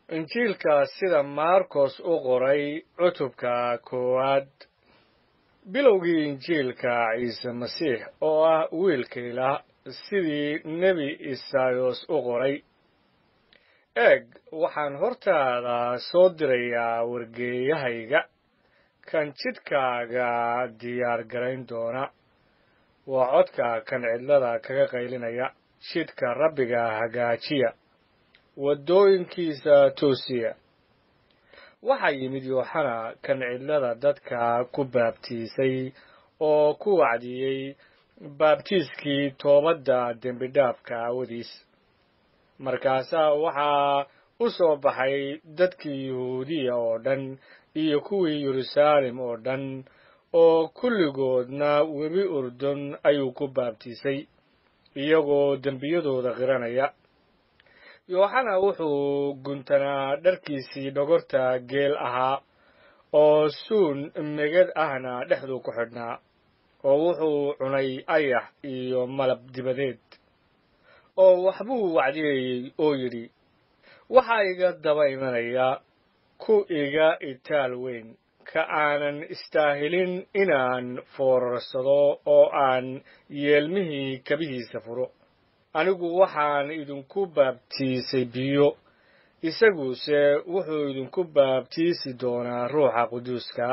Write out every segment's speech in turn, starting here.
injiilka sida maarkos u qoray cutubka koowaad bilowgii injiilka ciise masiix oo ah wiilka ilaah sidii nebi isaayos u qoray eeg waxaan hortaada soo dirayaa wargeeyahayga kan jidhkaaga diyaar garayn doona waa codka kan cidlada kaga qaylinaya jidhka rabbiga hagaajiya waddooyinkiisa toosiya waxaa yimid yooxana kan cidlada dadka ku baabtiisay oo ku wacdiyey baabtiiskii toobadda dembidhaafka aawadiis markaasaa waxaa u soo baxay dadkii yuhuudiya oo dhan iyo kuwii yeruusaalem oo dhan oo kulligoodna webi urdun ayuu ku baabtiisay iyagoo dembiyadooda qiranaya yooxana wuxuu guntanaa dharkiisii dhogorta geel ahaa oo suun megad ahna dhexduu ku xidhnaa oo wuxuu cunay ayax iyo malab dibadeed oo waxbuu wacdiyayey oo yidhi waxaa iga daba imanaya ku iga itaal weyn ka aanan istaahilin inaan foorarsado oo aan yeelmihii kabihiisa furo anigu waxaan idinku baabtiisay biyo isaguse wuxuu idinku baabtiisi doonaa ruuxa quduuska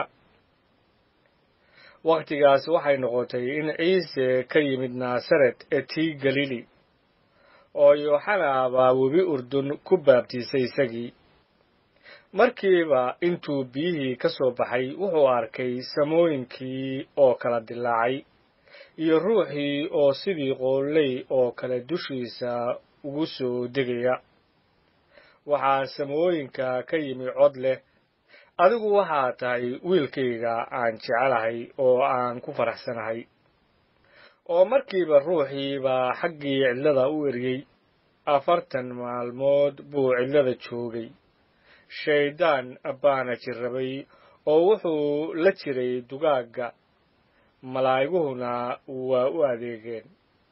wakhtigaas waxay noqotay in ciise ka yimid naasaret ee tii galili oo yooxana baa webi urdun ku baabtiisay isagii markiiba intuu biyihii ka soo baxay wuxuu arkay samooyinkii oo kala dilaacay iyo ruuxii oo sidii qoolley oo kale dushiisa ugu soo degaya waxaa samooyinka ka yimi cod leh adigu waxaa tahay wiilkayga aan jecelahay oo aan ku faraxsanahay oo markiiba ruuxii baa xaggii cidlada u eryey afartan maalmood buu cidlada joogay shayddaan baana jirrabay oo wuxuu la jiray dugaagga malaa'iguhuna waa u adeegeen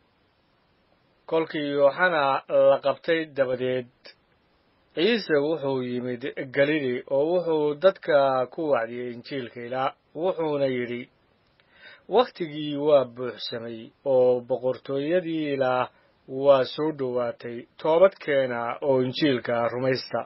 kolkii yooxana la qabtay dabadeed ciise wuxuu yimid galili oo wuxuu dadka ku wacdiyey injiilka ilaa wuxuuna yidhi wakhtigii waa buuxsamay oo boqortooyadii ilaah waa soo dhowaatay toobadkeena oo injiilka rumaysta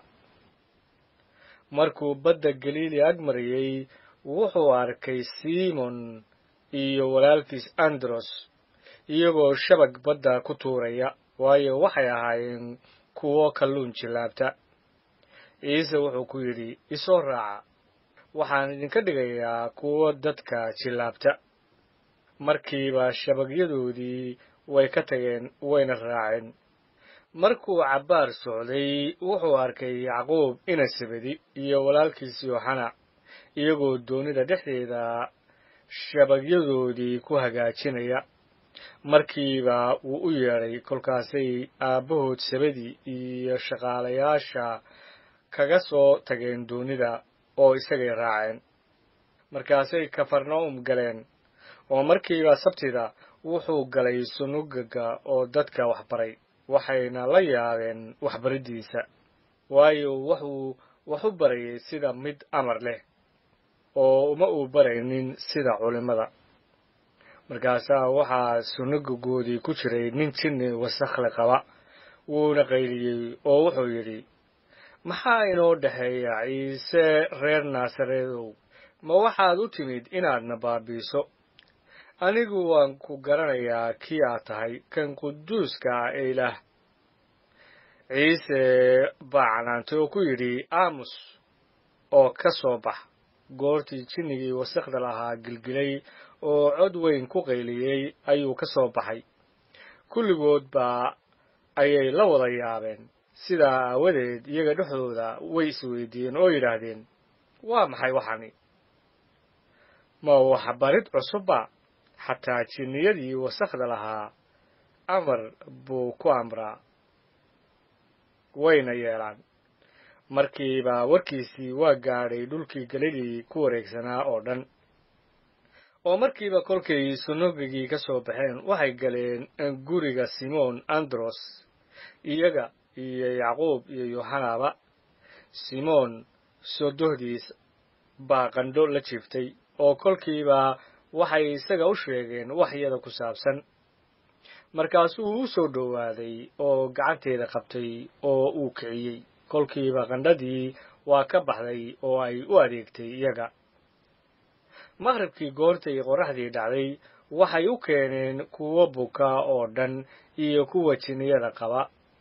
markuu badda galiili ag mariyey wuxuu arkay simon iyo walaalkiis andros iyagoo shabag badda ku tuuraya waayo waxay ahaayeen kuwo kalluun jillaabta ciise wuxuu ku yidhi isoo raaca waxaan idinka dhigayaa kuwo dadka jillaabta markiiba shabagyadoodii way ka tageen wayna raaceen markuu cabbaar socday wuxuu arkay yacquub inasabedi iyo walaalkiis yooxana iyagoo doonida dhexdeeda shabagyadoodii ku hagaajinaya markiiba wuu u yeedhay kolkaasay aabbahood sabadi iyo shaqaalayaasha kaga soo tageen doonida oo isagay raaceen markaasay kafarna'um galeen oo markiiba sabtida wuxuu galay sunugaga oo dadka waxbaray waxayna la yaabeen waxbariddiisa waayo wuxuu wax u barayay sida mid amar leh oo uma uu baraynin sida culimmada markaasaa waxaa sunugagoodii ku jiray nin jinni wasakhle qaba wuuna qayliyey oo wuxuu yidhi maxaa inoo dhexeeya ciise reer naasareedow ma waxaad u timid inaadna baabiiso anigu waan ku garanayaa kii aad tahay kan quduuska ah ee ilaah ciise baa canaantay oo ku yidhi aamus oo ka soo bax goortii jinnigii wasakhda lahaa gilgilay oo cod weyn ku qayliyey ayuu ka soo baxay kulligood baa ayay la wada yaabeen sidaa aawadeed iyaga dhexdooda way isweydiiyeen oo yidhaahdeen waa maxay waxani ma waxbarid cusubba xataa jinniyadii wasakhda lahaa amar buu ku amraa wayna yeelaan markiiba warkiisii waa gaadhay dhulkii galilii ku wareegsanaa oo dhan oo markiiba kolkay sunugigii ka soo baxeen waxay galeen guriga simoon andros iyaga iyo yacquub iyo yoxanaba simoon sodohdiis baa qandho la jiiftay oo kolkiiba waxay isaga u sheegeen waxyada ku saabsan markaasuu u soo dhowaaday oo gacanteeda qabtay oo uu kiciyey kolkiiba qandhadii waa ka baxday oo ay u adeegtay iyaga maqribkii goortay qorraxdii dhacday waxay u keeneen kuwo buka oo dhan iyo kuwa jinniyada qaba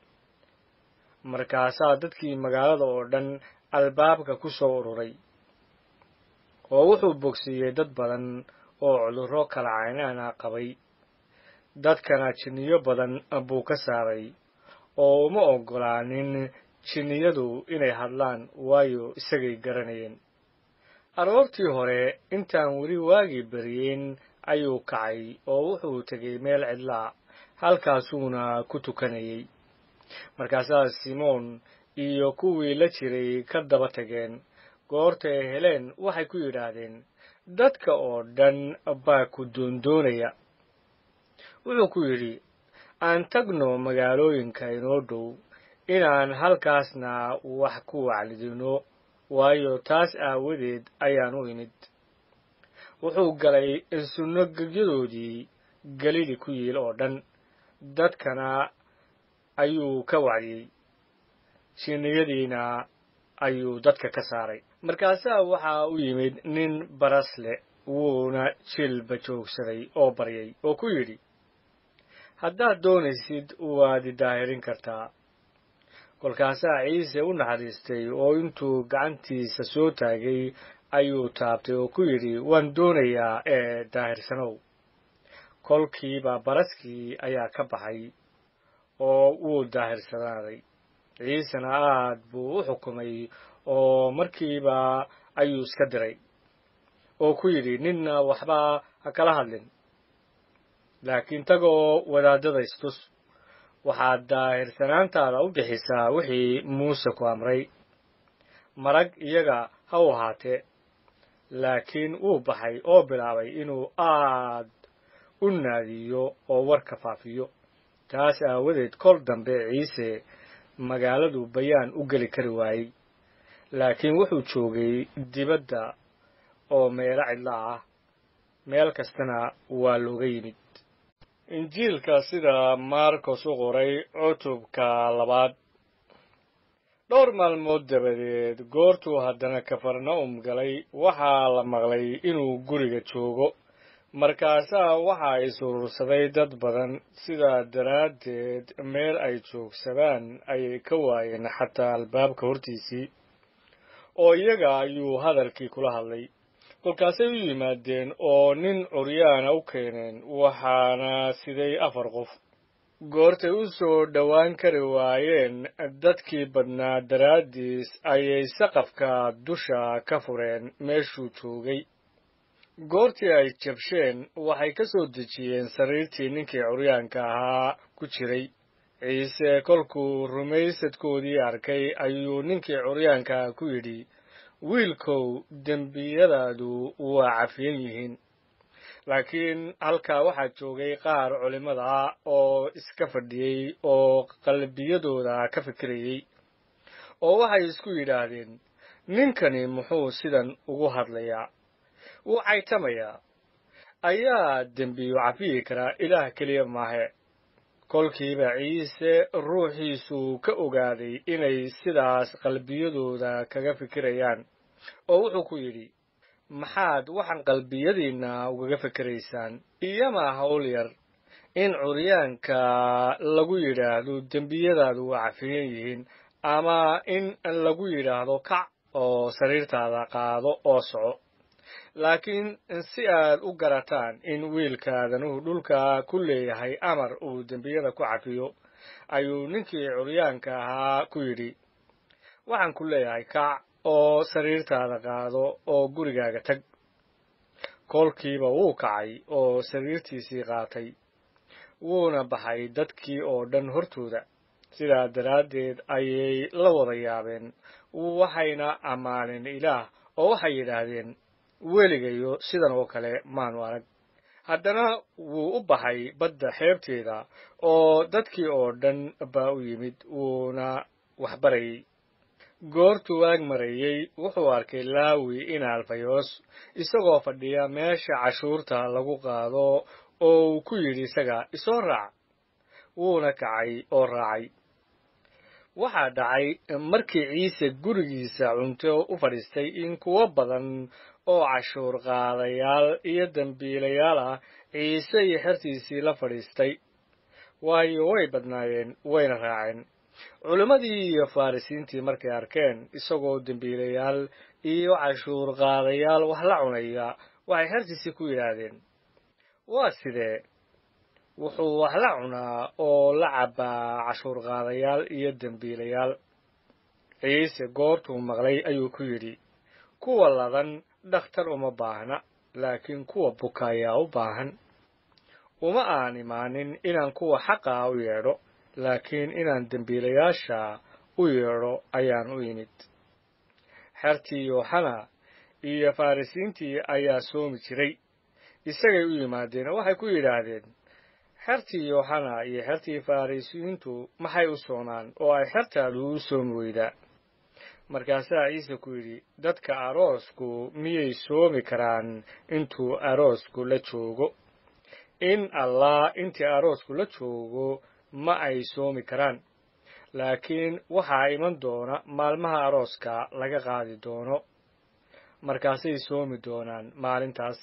markaasaa dadkii magaalada oo dhan albaabka ku soo ururay oo wuxuu bogsiiyey dad badan oo cudurro kala caynaana qabay dadkana jinniyo badan buu ka saaray oo uma oggolaanin jinniyadu inay hadlaan waayo isagay garanayeen aroortii hore intaan weli waagii beriyeen ayuu kacay oo wuxuu tegay meel cidlaa halkaasuuna ku tukanayey markaasaa simoon iyo kuwii la jiray ka daba tageen goortay heleen waxay ku yidhaahdeen dadka oo dhan baa ku doondoonaya wuxuu ku yidhi aan tagno magaalooyinka inoo dhow inaan halkaasna wax ku waclidino waayo taas aawadeed ayaan u imid wuxuu galay sunnogegyadoodii galili ku yiil oo dhan dadkana ayuu ka wacdiyey jinniyadiina ayuu dadka ka saaray markaasaa waxaa u yimid nin baras leh wuuna jilba joogsaday oo baryay oo ku yidhi haddaad doonaysid waad idaahirin kartaa kolkaasaa ciise u naxariistay oo intuu gacantiisa soo taagay ayuu taabtay oo ku yidhi waan doonayaa ee daahirsanow kolkiiba baraskii ayaa ka baxay oo wuu daahirsanaaday ciisena aad buu u xukumay oo markiiba ayuu iska diray oo ku yidhi ninna waxba ha kala hadlin laakiin tagoo wadaadada istus waxaad daahirsanaantaada u bixisaa wixii muuse ku amray marag iyaga ha u ahaatee laakiin wuu baxay oo bilaabay inuu aad u naadiyo oo warka faafiyo taas aawadeed kol dambe ciise magaaladu bayaan u geli kari waayey laakiin wuxuu joogay dibadda oo meelo cidla ah meel kastana waa looga yimid injiilka sida marcos u qoray cutubka labaad dhowr maalmood dabadeed goortuu haddana kafarna'um galay waxaa la maqlay inuu guriga joogo markaasaa waxaa isuurursaday dad badan sidaa daraaddeed meel ay joogsadaan ayay ka waayeen xataa albaabka hortiisii oo iyaga ayuu hadalkii kula hadlay kolkaasay u yimaadeen oo nin curyaana u keeneen waxaana siday afar qof goortay u soo dhowaan kari waayeen dadkii badnaa daraaddiis ayay saqafka dusha ka fureen meeshuu joogay goortii ay jabsheen waxay ka soo dejiyeen sariirtii ninkii curyaanka ahaa ku jiray ciise kolkuu rumaysadkoodii arkay ayuu ninkii curyaankaa ku yidhi wiilkow dembiyadaadu waa cafiyan yihiin laakiin halkaa waxaa joogay qaar culimmada ah oo iska fadhiyey oo qalbiyadooda ka fikirayey oo waxay isku yidhaahdeen ninkani muxuu sidan ugu hadlayaa wuu caytamayaa ayaa dembiyu cafiyi karaa ilaah keliya maahe kolkiiba ciise ruuxiisuu ka ogaaday inay sidaas qalbiyadooda kaga fikirayaan oo wuxuu ku yidhi maxaad waxaan qalbiyadiinna ugaga fikiraysaan iyamaa hawl yar in curyaanka lagu yidhaahdo dembiyadaadu waa cafiyan yihiin ama in lagu yidhaahdo kac oo sariirtaada qaado oo soco laakiin si aad u garataan in wiilkaadanuhu dhulka ku leeyahay amar uu dembiyada ku cafiyo ayuu ninkii curyaanka ahaa ku yidhi waxaan ku leeyahay kac oo sariirtaada qaado oo gurigaaga tag kolkiiba wuu kacay oo sariirtiisii qaatay wuuna baxay dadkii oo dhan hortooda sidaa daraaddeed ayay la wada yaabeen waxayna ammaaneen ilaah oo waxay yidhaahdeen weligayo sidan oo kale maanu arag haddana wuu u baxay badda xeebteeda oo dadkii oo dhan baa u yimid wuuna waxbarayay goortuu waag marayey wuxuu arkay laawi in alfayos isagoo fadhiya meesha cashuurta lagu qaado oo uu ku yidhi isaga isoo raac wuuna kacay oo raacay waxaa dhacay markii ciise gurigiisa cunto u fadhiistay in kuwo badan oo cashuur qaadayaal iyo dembiilayaal ah ciise iyo xertiisii la fadhiistay waayo way badnaayeen wayna raaceen culimmadii iyo farrisiintii markay arkeen isagoo dembiilayaal iyo cashuur qaadayaal wax la cunaya waxay xertiisii ku yidhaahdeen waa sidee wuxuu wax la cunaa oo la cabbaa cashuur qaadayaal iyo dembiilayaal ciise goortuu maqlay ayuu ku yidhi kuwa ladan dhakhtar uma baahna laakiin kuwa buka ayaa u baahan uma aan imaanin inaan kuwa xaqaa u yeedho laakiin inaan dembiilayaasha u yeedho ayaan u imid xertii yooxana iyo farrisiintii ayaa soomi jiray isagay u yimaadeen oo waxay ku yidhaahdeen xertii yooxana iyo xertii farrisiintu maxay u soonaan oo ay xertaadu u soomi weydaa markaasaa ciise ku yidhi dadka aroosku miyay soomi karaan intuu aroosku la joogo in allah intii aroosku la joogo ma ay soomi karaan laakiin waxaa iman doona maalmaha arooska laga qaadi doono markaasay soomi doonaan maalintaas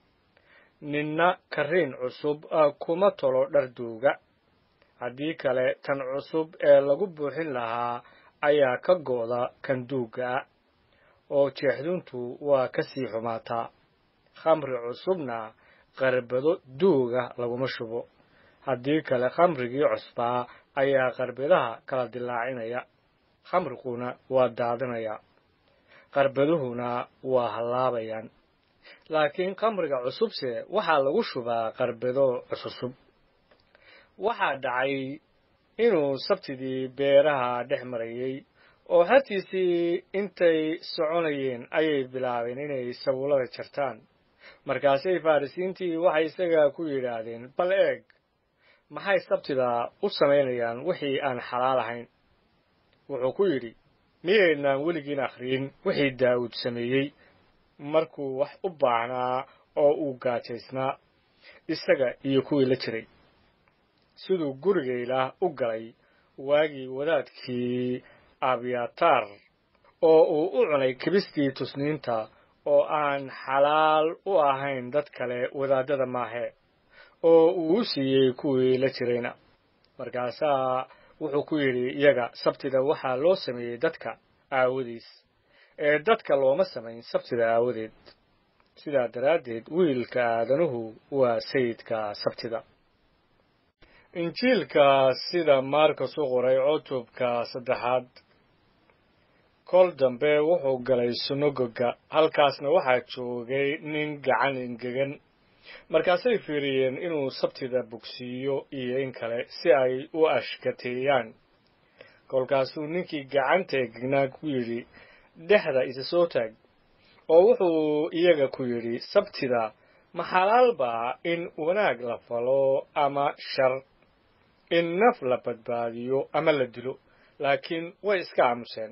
ninna karriin cusub kuma tolo dhar duuga haddii kale tan cusub ee lagu buuxin lahaa ayaa ka go'da kan duugga ah oo jeexduntu waa ka sii xumaataa khamri cusubna qarbado duuga laguma shubo haddii kale khamrigii cusbaa ayaa qarbadaha kala dilaacinaya khamriguna waa daadinaya qarbaduhuna waa hallaabayaan laakiin khamriga cusubse waxaa lagu shubaa qarbado cusub waxaa dhacay inuu sabtidii beeraha dhex marayey oo xertiisii intay soconayeen ayay bilaabeen inay sabuullada jartaan markaasay farrisiintii waxay isaga ku yidhaahdeen bal eeg maxay sabtida u samaynayaan wixii aan xalaal ahayn wuxuu ku yidhi miyaynaan weligiin akhriyin wixii daa'uud sameeyey markuu wax u baahnaa oo uu gaajaysnaa isaga iyo kuwii la jiray siduu gurigayla u galay waagii wadaadkii abyataar oo uu u cunay kibistii tusniinta oo aan xalaal u ahayn dad kale wadaaddada maahe oo uu u siiyey kuwii la jirayna markaasaa wuxuu ku yidhi iyaga sabtida waxaa loo sameeyey dadka aawadiis ee dadka looma samayn sabtida aawadeed sidaa daraaddeed wiilka aadanuhu waa sayidka sabtida injiilka sida maarkas u qoray cutubka saddexaad kol dambe wuxuu galay sunagoga halkaasna waxaa joogay nin gacan engegan markaasay fiiriyeen inuu sabtida bogsiiyo iyo in kale si ay u ashkateeyaan kolkaasuu ninkii gacanta engegnaa ku yidhi dhexda isa soo taag oo wuxuu iyaga ku yidhi sabtida ma xalaal baa in wanaag la falo ama shar in naf la badbaadiyo ama la dilo laakiin way iska aamuseen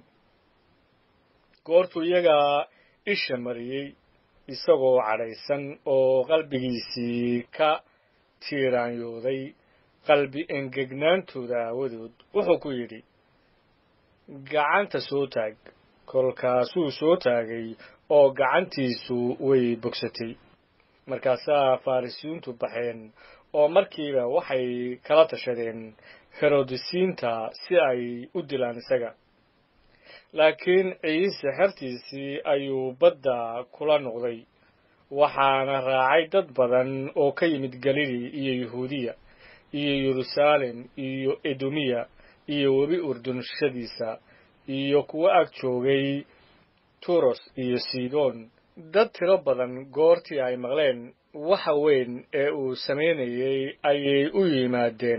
goortuu iyaga isha mariyey isagoo cadhaysan oo qalbigiisii ka tiiraanyooday qalbi engegnaantooda aawadood wuxuu ku yidhi gacanta soo taag kolkaasuu soo taagay oo gacantiisu way bogsatay markaasaa farrisiintu baxeen oo markiiba waxay kala tashadeen herodisiinta si ay u dilaan isaga laakiin ciise xertiisii ayuu badda kula noqday waxaana raacay dad badan oo ka yimid galili iyo yuhuudiya iyo yeruusaalem iyo edomiya iyo webi urdunshadiisa iyo kuwo ag joogay turos iyo sidon dad tiro badan goortii ay maqleen waxa weyn ee uu samaynayey ayay u yimaadeen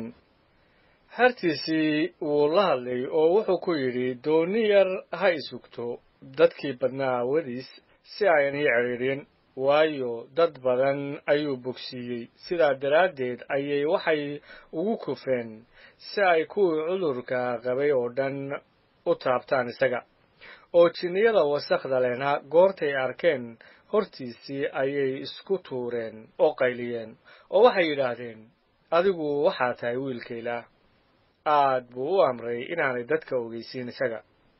xertiisii wuu la hadlay oo wuxuu ku yidhi doonni yar ha isugto dadkii badnaa aawadiis si aynan ii cidhiidhin waayo dad badan ayuu bogsiiyey sidaa daraaddeed ayay waxay ugu kufeen si ay kuwii cudurka qabay oo dhan u taabtaan isaga oo jinniyada wasakhda lehna goortay arkeen hortiisii ayay isku tuureen oo qayliyeen oo waxay yidhaahdeen adigu waxaa tahay wiilkayla aad buu u amray inaanay dadka ogeysiin isaga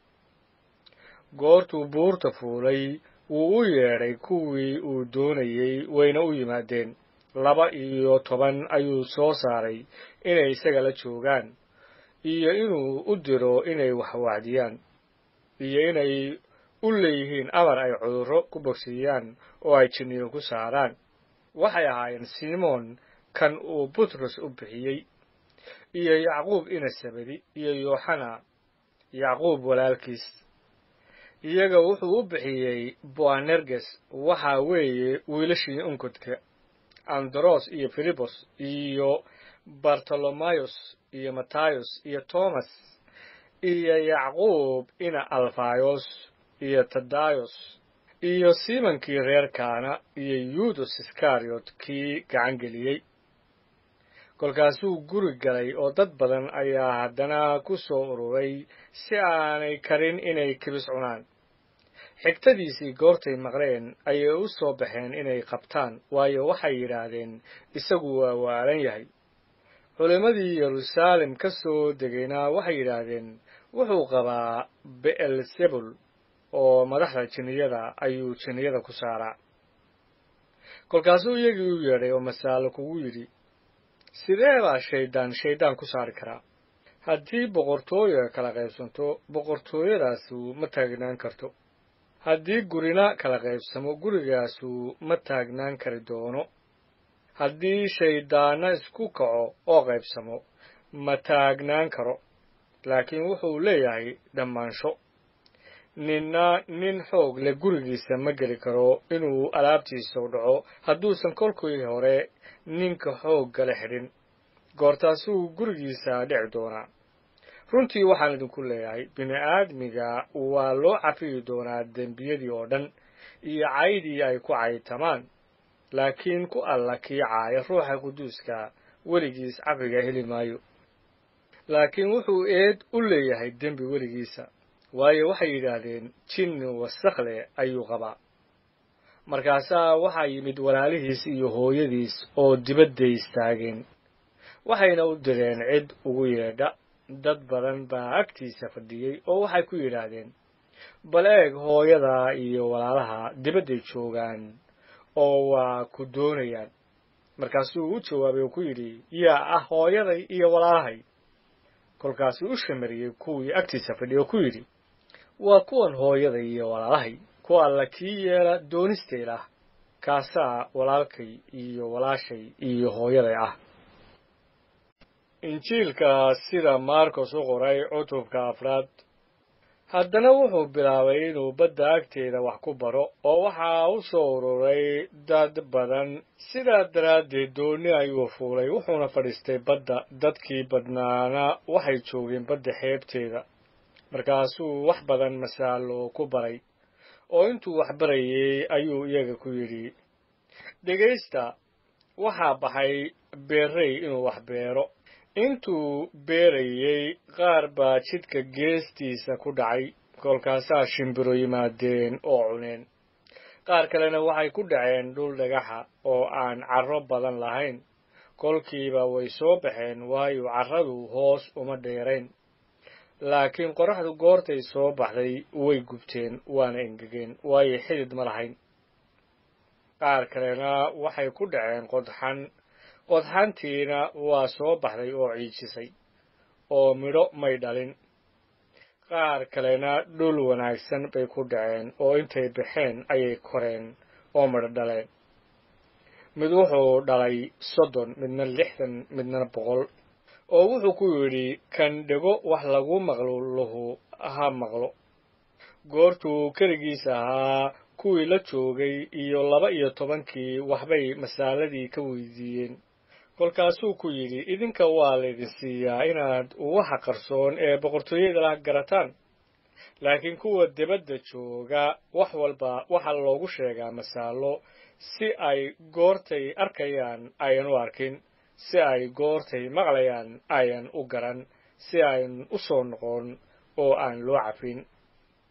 goortuu buurta fuulay wuu u yeedhay kuwii uu doonayey wayna u yimaadeen laba iyo toban ayuu soo saaray inay isaga la joogaan iyo inuu u diro inay waxwacdiyaan iyo inay u leeyihiin amar ay cudurro ku bogsiiyaan oo ay jinniyo ku saaraan waxay ahaayeen simoon kan uu butros u bixiyey iyo yacquub inasabadi iyo yooxana yacquub walaalkiis iyaga wuxuu u bixiyey boanerges waxaa weeye wiilashii unkodka andros iyo filibos iyo bartolomayos iyo matayos iyo tomas iyo yacquub ina alfayos iyo tadayos iyo simonkii reer kaana iyo yudas iskariot kii gacan geliyey kolkaasuu guri galay oo dad badan ayaa haddana ku soo ururay si aanay karin inay kibis cunaan xigtadiisii goortay maqleen ayay u soo baxeen inay qabtaan waayo waxay yidhaahdeen isagu waa waalan yahay culimmadii yeruusaalem ka soo degayna waxay yidhaahdeen wuxuu qabaa be'elsebul oo madaxda jinniyada ayuu jinniyada ku saaraa kolkaasuu iyagii u yeedhay oo masaalo kugu yidhi sidee baa shayddaan shayddaan ku saari karaa haddii boqortooyo kala qaybsanto boqortooyadaasu ma taagnaan karto haddii gurina kala qaybsamo gurigaasu ma taagnaan kari doono haddii shayddaanna isku kaco oo qaybsamo ma taagnaan karo laakiin wuxuu leeyahay dhammaansho ninna nin xoog leh gurigiisa ma geli karo inuu alaabtiisa u dhaco hadduusan kolkii hore ninka xooggala xidhin goortaasuu gurigiisa dhici doonaa runtii waxaan idinku leeyahay bini-aadmiga waa loo cafiyi doonaa dembiyadii oo dhan iyo caydii ay ku caytamaan laakiin ku alla kii caaya ruuxa quduuska weligiis cafiga heli maayo laakiin wuxuu eed u leeyahay dembi weligiisa waayo waxay yidhaahdeen jinni wasakhle ayuu qabaa markaasaa waxaa yimid walaalihiis iyo hooyadiis oo dibadday istaageen waxayna u direen cid ugu yeedha dad badan baa agtiisa fadhiyey oo waxay ku yidhaahdeen bal eeg hooyada iyo walaalaha dibadday joogaan oo waa ku doonayaan markaasuu u jawaabay oo ku yidhi yaa ah hooyaday iyo walaalahay kolkaasuu u shamariyey kuwii agtiisa fadhiyey oo ku yidhi waa kuwan hooyaday iyo walaalahay ku alla kii yeela doonistaylah kaasaa walaalkay iyo walaashay iyo hooyaday ah injiilka sida marcos u qoray cutubka afraad haddana wuxuu bilaabay inuu badda agteeda wax ku baro oo waxaa u soo ururay dad badan sidaa daraaddeed doonni ayuu fuulay wuxuuna fadhiistay badda dadkii badnaana waxay joogeen badda xeebteeda markaasuu wax badan masaalo ku baray oo intuu wax barayey ayuu iyaga ku yidhi dhegaysta waxaa baxay beerrey inuu wax beero intuu beerayey qaar baa jidka geestiisa ku dhacay kolkaasaa shimbiro yimaadeen oo cuneen qaar kalena waxay ku dhaceen dhul dhagaxa oo aan carro badan lahayn kolkiiba way soo baxeen waayo carradu hoos uma dheerayn laakiin qorraxdu goortay soo baxday way gubteen waana engegeen waayo xidid ma lahayn qaar kalena waxay ku dhaceen qodxan qodxantiina waa soo baxday oo ciijisay oo midho may dhalin qaar kalena dhul wanaagsan bay ku dhaceen oo intay baxeen ayay koreen oo midho dhaleen mid wuxuu dhalay soddon midna lixdan midna boqol oo wuxuu ku yidhi kan dhego wax lagu maqlo lahu ha maqlo goortuu keligiis ahaa kuwii la joogay iyo laba iyo tobankii waxbay masaaladii ka weydiiyeen kolkaasuu ku yidhi idinka waa laydin siiyaa inaad waxa qarsoon ee boqortooyada lah garataan laakiin kuwa dibadda jooga wax walba waxaa loogu sheegaa masaalo si ay goortay arkayaan ayan u arkin si ay goortay maqlayaan ayan u garan si ayn u soo noqon oo aan loo cafin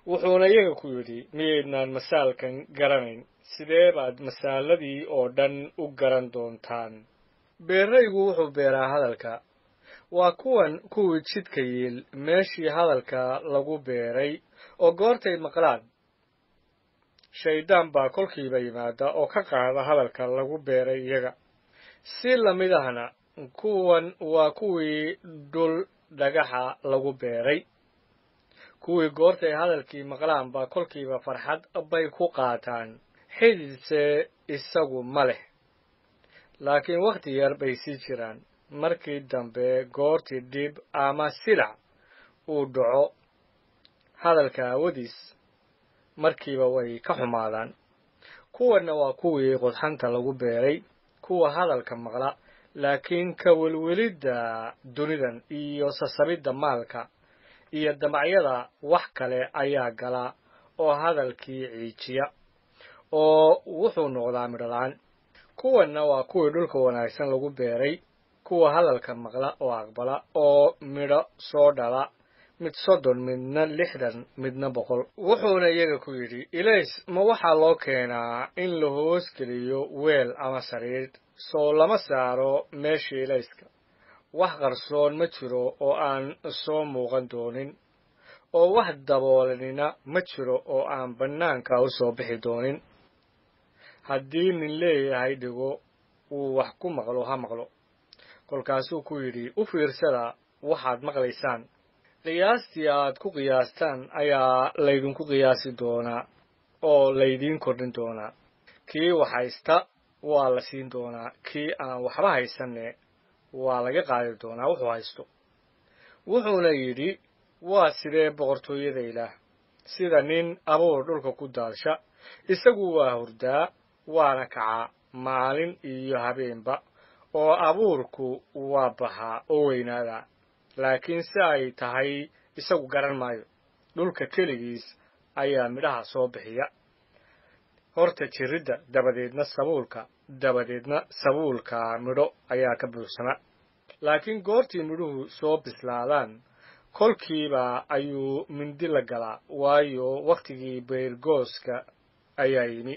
wuxuuna iyaga ku yidhi miyaydnaan masaalkan garanayn sidee baad masaaladii oo dhan u garan doontaan beeraygu wuxuu beeraa hadalka waa kuwan kuwii jidka yiil meeshii hadalka lagu beeray oo goortay maqlaan shayddaan baa kolkiiba yimaada oo ka qaada hadalka lagu beeray iyaga si lamid ahna kuwan waa kuwii dhul dhagaxa lagu beeray kuwii goortay hadalkii maqlaan baa kolkiiba farxad bay ku qaataan xididse isagu ma leh laakiin wakhti yar bay sii jiraan markii dambe goortii dhib ama silac uu dhaco hadalka aawadiis markiiba way ka xumaadaan kuwanna waa kuwii qodxanta lagu beeray kuwa hadalka maqla laakiin ka welwelidda dunidan iyo sasabidda maalka iyo damacyada wax kale ayaa gala oo hadalkii ciijiya oo wuxuu noqdaa midholaan kuwanna waa kuwii dhulka wanaagsan lagu beeray kuwa hadalka maqla oo aqbala oo midho soo dhala mid soddon midna lixdan midna boqol wuxuuna iyaga ku yidhi ilays ma waxaa loo keenaa in la hoos geliyo weel ama sariir soo lama saaro meesha ilayska wax qarsoon ma jiro oo aan soo muuqan doonin oo wax daboolanina ma jiro oo aan bannaanka u soo bixi doonin haddii nin leeyahay dhigo uu wax ku maqlo ha maqlo kolkaasuu ku yidhi u fiirsada waxaad maqlaysaan qiyaastii aad ku qiyaastaan ayaa laydinku qiyaasi doonaa oo laydiin kordhin doonaa kii wax haysta waa la siin doonaa kii aan waxba haysanne waa laga qaadi doonaa wuxuu haysto wuxuuna yidhi waa sidee boqortooyada ilaah sida nin abuur dhulka ku daadsha isagu waa hurdaa waana kacaa maalin iyo habeenba oo abuurku waa baxaa oo weynaadaa laakiin si ay tahay isagu garan maayo dhulka keligiis ayaa midhaha soo bixiya horta jiridda dabadeedna sabuulka dabadeedna sabuulka midho ayaa ka buuxsama laakiin goortii midhuhu soo bislaadaan kolkiiba ayuu mindi la galaa waayo wakhtigii beyrgooska ayaa yimi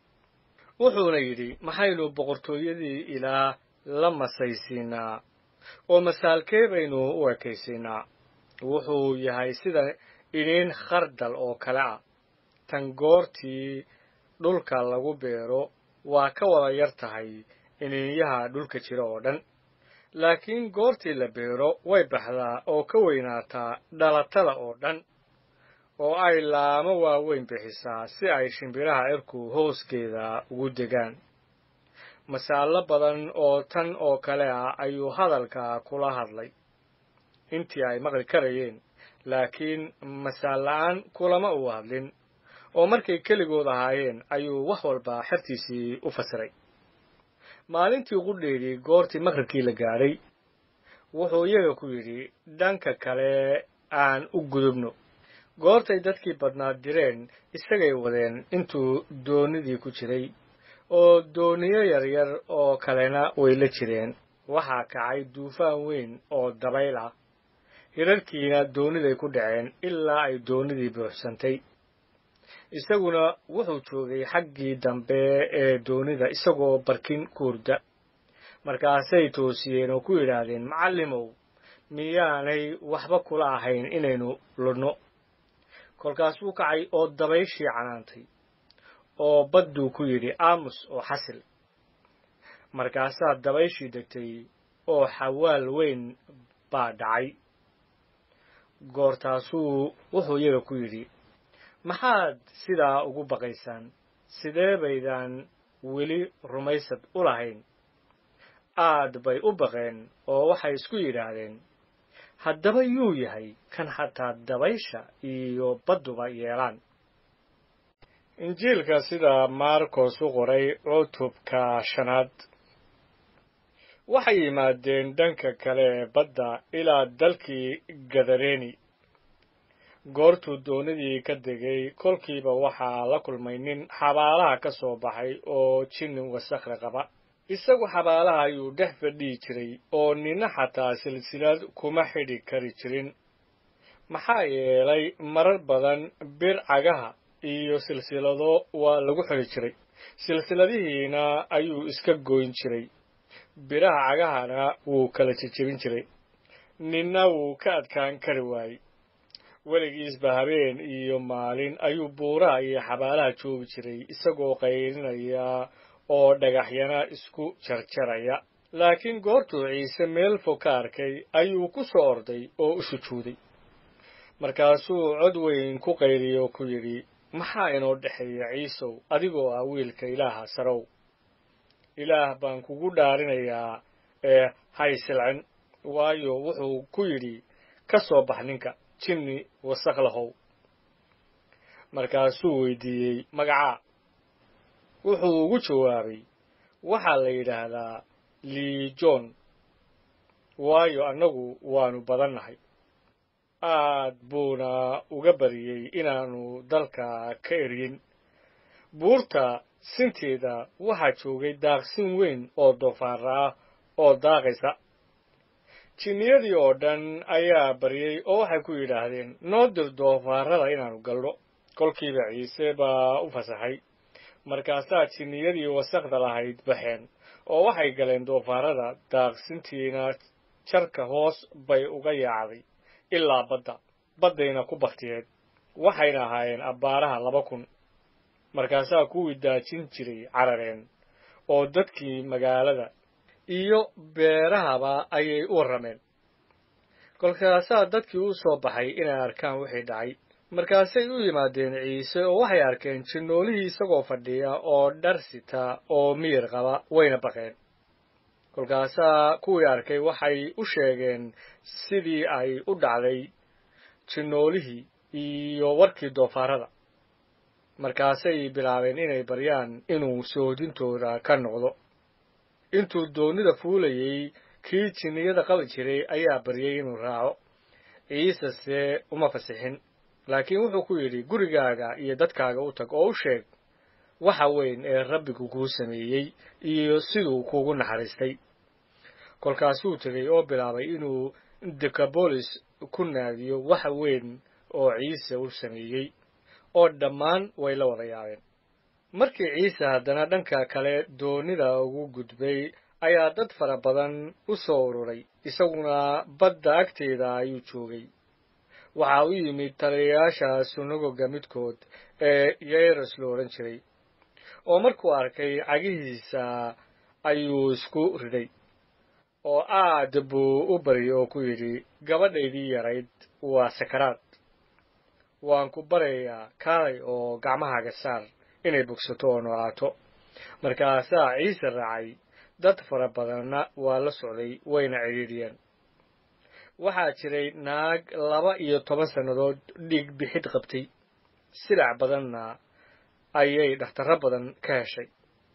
wuxuuna yidhi maxaynu boqortooyadii ilaah la masaysiinaa oo masaalkee baynu u ekaysiinaa wuxuu yahay sida idhiin khardal oo kale ah tan goortii dhulka lagu beero waa ka wada yar tahay iniinyaha dhulka jira oo dhan laakiin goortii la beero way baxdaa oo ka weynaataa dhalatada oo dhan oo ay laamo waaweyn bixisaa si ay shimbiraha cirku hooskeeda ugu degaan masaallo badan oo tan oo kale ah ayuu hadalka kula hadlay intii ay maqli karayeen laakiin masaal la'aan kulama uu hadlin oo markay keligood ahaayeen ayuu wax walba xertiisii u fasiray maalintii qudheedii goortii maqribkii la gaadhay wuxuu iyaga ku yidhi dhanka kale aan u gudubno goortay dadkii badnaa direen isagay wadeen intuu doonidii ku jiray oo dooniyo yaryar oo kalena way la jireen waxaa kacay duufaan weyn oo dabayl ah hirarkiina dooniday ku dhaceen ilaa ay doonidii buuxsantay isaguna wuxuu joogay xaggii dambe ee doonida isagoo barkin ku hurda markaasay toosiyeen oo ku yidhaahdeen macallimow miyaanay waxba kula ahayn inaynu ludno kolkaasuu kacay oo dabayshii canaantay oo badduu ku yidhi aamus oo xasil markaasaa dabayshii degtay oo xawaal weyn baa dhacay goortaasuu wuxuu iyaga ku yidhi maxaad sidaa ugu baqaysaan sidee baydaan weli rumaysad u lahayn aad bay u baqeen oo waxay isku yidhaahdeen haddaba yuu yahay kan xataa dabaysha iyo badduba yeelaan injiilka sida maarkos u qoray cutubka shanaad waxay yimaadeen dhanka kale ee badda ilaa dalkii gadareeni goortuu doonidii ka degay kolkiiba waxaa la kulmay nin xabaalaha ka soo baxay oo jinni wasakhle qaba isagu xabaalaha ayuu dhex fadhihi jiray oo nina xataa silsilad kuma xidhi kari jirin maxaa yeelay marar badan bir cagaha iyo silsilado waa lagu xidhi jiray silsiladihiina ayuu iska goyn jiray biraha cagahana wuu kala jejebin jiray ninna wuu ka adkaan kari waayey weligiisba habeen iyo maalin ayuu buuraha iyo xabaalaha joogi jiray isagoo qaylinaya oo dhagaxyana isku jarjaraya laakiin goortuu ciise meel fog ka arkay ayuu ku soo orday oo u sujuuday markaasuu cod weyn ku qayliyo oo ku yidhi maxaa inoo dhexeeya ciisow adigoo ah wiilka ilaaha sarow ilaah baan kugu dhaarinayaa ee haysilcin waayo wuxuu ku yidhi ka soo bax ninka jinni wasakh lahow markaasuu weydiiyey magacaa wuxuu ugu jawaabay waxaa la yidhaahdaa liijon waayo annagu waannu badannahay aad buuna uga bariyey inaannu dalka ka eryin buurta sinteeda waxaa joogay daaqsin weyn oo doofaara ah oo daaqaysa jinniyadii oo dhan ayaa baryey oo waxay ku yidhaahdeen noo dir doofaarada inaannu galno kolkiiba ciise baa u fasaxay markaasaa jinniyadii wasakhda lahayd baxeen oo waxay galeen doofaarada daaqsintiina jarka hoos bay uga yaacday ilaa badda baddayna ku baktiyeed waxayna ahaayeen abbaaraha laba kun markaasaa kuwii daajin jiray carareen oo dadkii magaalada iyo beerahaba ayay u warrameen kolkaasaa dadkii u soo baxay inay arkaan wixii dhacay markaasay u yimaadeen ciise oo waxay arkeen jinnoolihii isagoo fadhiya oo dhar sita oo miyir qaba wayna baqeen kolkaasaa kuwii arkay waxay u sheegeen sidii ay u dhacday jinnoolihii iyo warkii doofaarada markaasay bilaabeen inay baryaan inuu soodintooda ka noqdo intuu doonnida fuulayey kii jinniyada qabi jiray ayaa baryey inuu raaco ciisese uma fasixin laakiin wuxuu ku yidhi gurigaaga iyo dadkaaga u tag oo u sheeg waxa weyn ee rabbigu kuu sameeyey iyo siduu kuugu naxariistay kolkaasuu tegey oo bilaabay inuu dekabolis ku naadiyo waxa weyn oo ciise u sameeyey oo dhammaan way la wada yaabeen markii ciise haddana dhanka kale doonnida ugu gudbay ayaa dad fara badan u soo ururay isaguna badda agteeda ayuu joogay waxaa u yimid taliyayaasha sunagoga midkood ee yayros lo odhan jiray oo markuu arkay cagihiisa ayuu isku ridhay oo aad buu u baryay oo ku yidhi gabadhaydii yarayd waa sakaraad waan ku baryayaa kaalay oo gacmahaaga saar inay bogsato oo noolaato markaasaa ciise raacay dad fara badanna waa la socday wayna cidhiidhiyeen waxaa jiray naag laba iyo toban sannadood dhiig bixid qabtay silac badanna ayay dhakhtarro badan ka heshay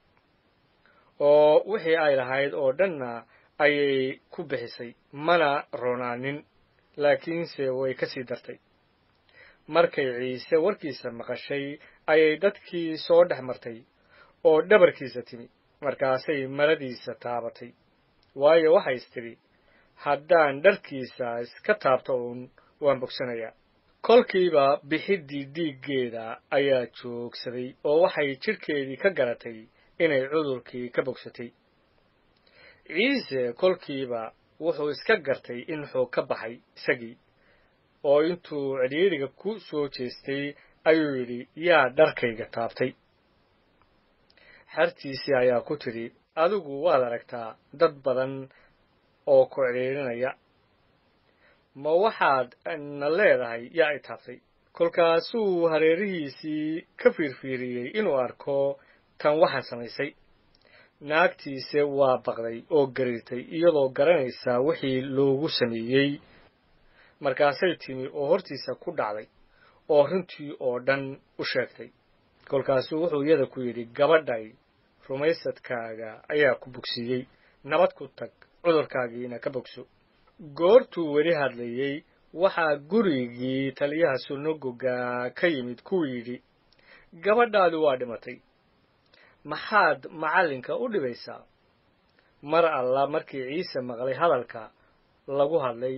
oo wixii ay lahayd oo dhanna ayay ku bixisay mana roonaanin laakiinse way ka sii dartay markay ciise warkiisa maqashay ayay dadkii soo dhex martay oo dhabarkiisa timi markaasay maradiisa taabatay waayo waxay istidhi haddaan dharkiisa iska taabto uun waan bogsanayaa kolkiiba bixiddii dhiiggeeda ayaa joogsaday oo waxay jidhkeedii ka garatay inay cudurkii ka bogsatay ciise kolkiiba wuxuu iska gartay in xoog ka baxay isagii oo intuu cidhiidhiga ku soo jeestay ayuu yidhi yaa dharkayga taabtay xertiisii ayaa ku tidhi adigu waad aragtaa dad badan oo ku cidhiidhinaya ma waxaad na leedahay yaa i taabtay kolkaasuu hareerihiisii ka fiirfiiriyey inuu arko tan waxaan samaysay naagtiise waa baqday oo gariirtay iyadoo garanaysaa wixii loogu sameeyey markaasay timi oo hortiisa ku dhacday oo runtii oo dhan u sheegtay kolkaasuu wuxuu iyada ku yidhi gabadhay rumaysadkaaga ayaa ku bogsiiyey nabad ku tag cudurkaagiina ka bogso goortuu weli hadlayey waxaa gurigii taliyaha sunagoga ka yimid kuu yidhi gabadhaadu waa dhimatay maxaad macallinka u dhibaysaa mar alla markii ciise maqlay hadalka lagu hadlay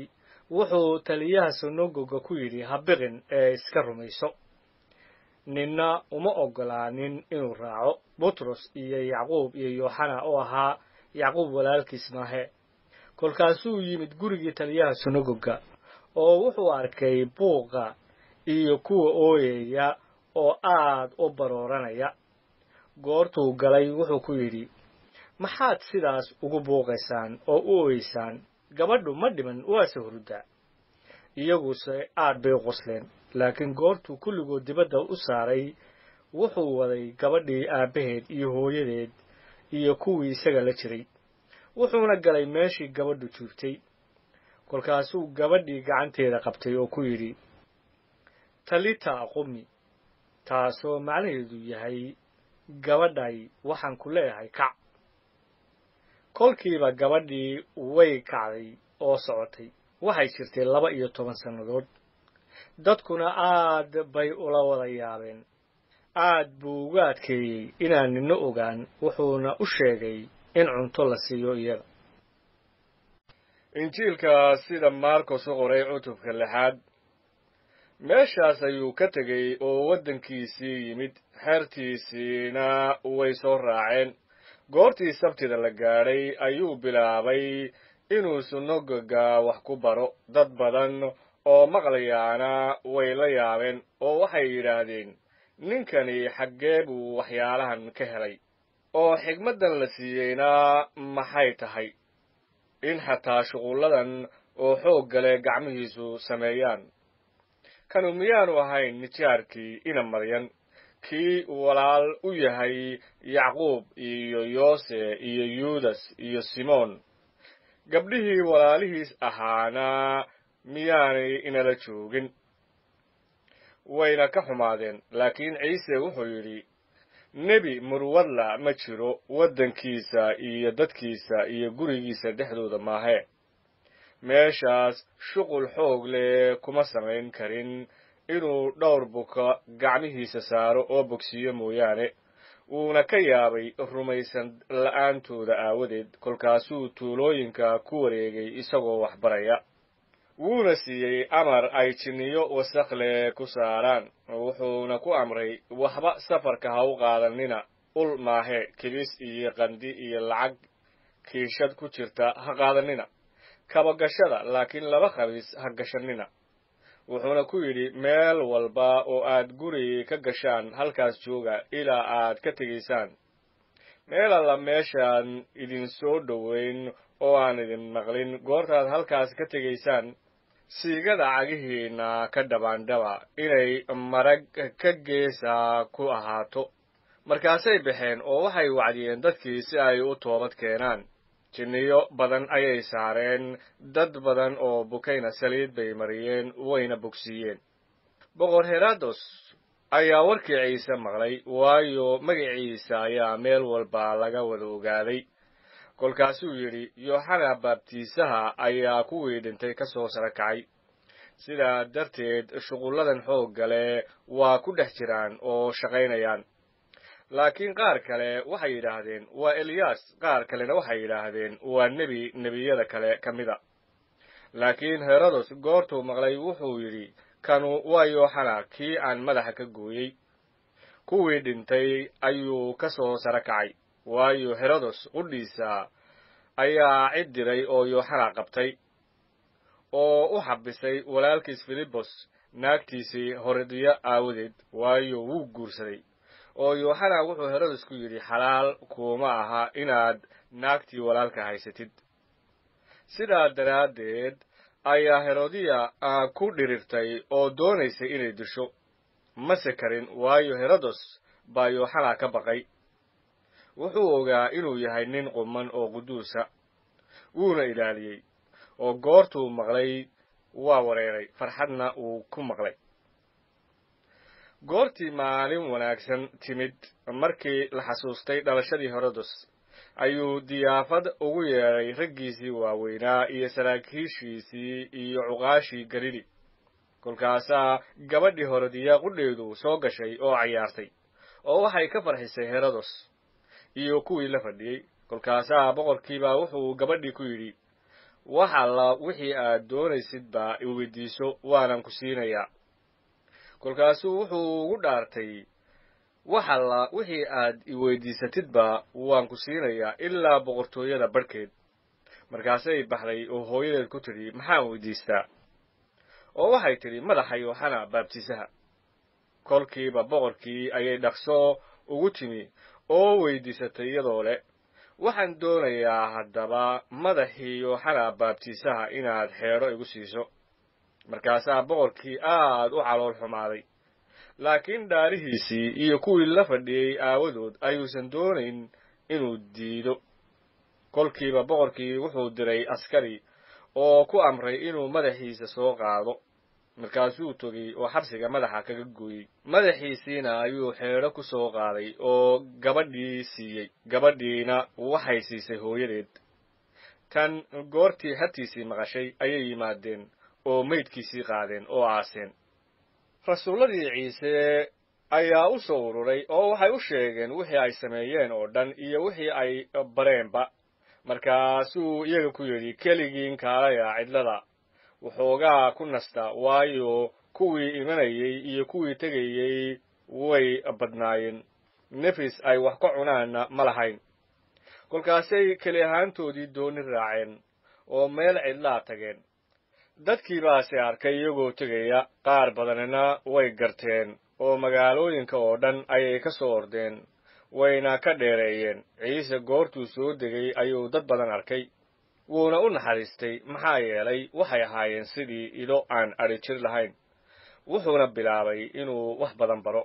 wuxuu taliyaha sunagoga ku yidhi habiqin ee iska rumayso ninna uma oggolaanin inuu raaco butros iyo yacquub iyo yooxana oo ahaa yacquub walaalkiis maahe kolkaasuu yimid gurigii taliyaha sunagoga oo wuxuu arkay buuqa iyo kuwa ooyaya oo aad u barooranaya goortuu galay wuxuu ku yidhi maxaad sidaas ugu buuqaysaan oo u ooyeysaan gabadhu ma dhiman waase huruddaa iyaguse aad bay u qosleen laakiin goortuu kulligood dibadda u saaray wuxuu waday gabadhii aabbaheed iyo hooyadeed iyo kuwii isaga la jiray wuxuuna galay meeshii gabadhu joogtay kolkaasuu gabadhii gacanteeda qabtay oo ku yidhi talita aqumi taasoo macnaheedu yahay gabadhay waxaan ku leeyahay kac kolkiiba gabadhii way kacday oo socotay waxay jirtay laba iyo toban sannadood dadkuna aad bay ula wada yaabeen aad buu uga adkeeyey inaan nina ogaan wuxuuna u sheegay in cunto la siiyo iyaga injiilka sida maarkos u qoray cutubka lixaad meeshaas ayuu ka tegey oo waddankiisii yimid xeertiisiina way soo raaceen goortii sabtida la gaadhay ayuu bilaabay inuu sunagoga wax ku baro dad badan oo maqlayaana way la yaabeen oo waxay yidhaahdeen ninkani xaggee buu waxyaalahan ka helay oo xigmaddan la siiyeyna maxay tahay in xataa shuqulladan oo xoog gale gacmihiisu sameeyaan kanu miyaanu ahayn nijaarkii ina maryan kii walaal u yahay yacquub iyo yoose iyo yuudas iyo simoon gabdhihii walaalihiis ahaana miyaanay inala joogin wayna ka xumaadeen laakiin ciise wuxuu yidhi nebi murwadla ma jiro waddankiisa iyo dadkiisa iyo gurigiisa dhexdooda maahe meeshaas shuqul xoog leh kuma samayn karin inuu dhowr buka gacmihiisa saaro oo bogsiiyo mooyaane wuuna ka yaabay rumaysan la'aantooda aawadeed kolkaasuu tuulooyinka ku wareegay isagoo wax baraya wuuna siiyey amar ay jinniyo wasakhle ku saaraan wuxuuna ku amray waxba safarka ha u qaadanina ul maahe kibis iyo qandi iyo lacag kiishad ku jirta ha qaadanina kabagashada laakiin laba khabiis ha gashanina wuxuuna ku yidhi meel walba oo aad guri ka gashaan halkaas jooga ilaa aad ka tegaysaan meel alla meeshaan idin soo dhoweyn oo aan idin maqlin goortaad halkaas ka tegaysaan siigada cagihiinna ka dhabaandhaba inay marag ka geesa ku ahaato markaasay baxeen oo waxay wacdiyeen dadkii si ay u toobad keenaan jinniyo badan ayay saareen dad badan oo bukayna saliid bay mariyeen wayna bogsiiyeen boqor herados ayaa warkii ciise maqlay waayo magaciisa ayaa meel walba laga wada ogaaday kolkaasuu yidhi yooxana baabtiisaha ayaa kuwii dhintay ka soo sara kacay sidaa darteed shuqulladan xoogga leh waa ku dhex jiraan oo shaqaynayaan laakiin qaar kale waxay yidhaahdeen waa eliyaas qaar kalena waxay yidhaahdeen waa nebi nebiyada kale ka mida laakiin herodos goortuu maqlay wuxuu yidhi kanu waa yooxana kii aan madaxa ka gooyey kuwii dhintay ayuu ka soo sara kacay waayo herodos qudhiisa ayaa cid diray oo yooxana qabtay oo u xabisay walaalkiis filibos naagtiisii horediya aawadeed waayo wuu guursaday oo yooxana wuxuu herodos ku yidhi xalaal kuuma aha inaad naagtii walaalka haysatid sidaa daraaddeed ayaa herodiya ku dhirirtay oo doonaysay inay disho mase karin waayo herodos baa yooxana ka baqay wuxuu ogaa inuu yahay nin quman oo quduusa wuuna ilaaliyey oo goortuu maqlay waa wareeray farxadna uu ku maqlay goortii maalin wanaagsan timid markii la xasuustay dhalashadii herodos ayuu diyaafad ugu yeedhay raggiisii waaweynaa iyo saraakiishiisii iyo cuqaashii galili kolkaasaa gabadhii horodiya qudheedu soo gashay oo cayaartay oo waxay ka farxisay herodos iyo kuwii la fadhiyey kolkaasaa boqorkiibaa wuxuu gabadhii ku yidhi wax alla wixii aad doonaysidba iweydiiso waanan ku siinayaa kolkaasuu wuxuu ugu dhaartay wax alla wixii aad iweydiisatidba waan ku siinayaa ilaa boqortooyada barhkeed markaasay baxday oo hooyadeed ku tidhi maxaan weydiistaa oo waxay tidhi madaxa yooxana baabtiisaha kolkiiba boqorkii ayay dhaqso ugu timi oo weydiisatay iyadoo leh waxaan doonayaa haddaba madaxii yooxana baabtiisaha inaad xeedho igu siiso markaasaa boqorkii aad u calool xumaaday laakiin dhaarihiisii iyo kuwii la fadhiyey aawadood ayuusan doonayn inuu diido kolkiiba boqorkii wuxuu diray askari oo ku amray inuu madaxiisa soo qaado markaasuu togey oo xabsiga madaxa kaga gooyey madaxiisiina ayuu xeedho ku soo qaaday oo gabadhii siiyey gabadhiina waxay siisay hooyadeed tan goortii hartiisii maqashay ayay yimaadeen oo maydkiisii qaadeen oo aaseen rasuulladii ciise ayaa u soo ururay oo waxay u sheegeen wixii ay sameeyeen oo dhan iyo wixii ay bareenba markaasuu iyaga ku yidhi keligiin kaalaya cidlada waxoogaa ku nasta waayo kuwii imanayey iyo kuwii tegayey way badnaayeen nefis ay wax ka cunaanna ma lahayn kolkaasay keli ahaantoodii dooni raaceen oo meel cidlaa tageen dadkii baase arkay iyagoo tegaya qaar badanina way garteen oo magaalooyinka oo dhan ayay ka soo ordeen wayna ka dheereeyeen ciise goortuu soo degay ayuu dad badan arkay wuuna u naxariistay maxaa yeelay waxay ahaayeen sidii ido aan adhi jir lahayn wuxuuna bilaabay inuu wax badan baro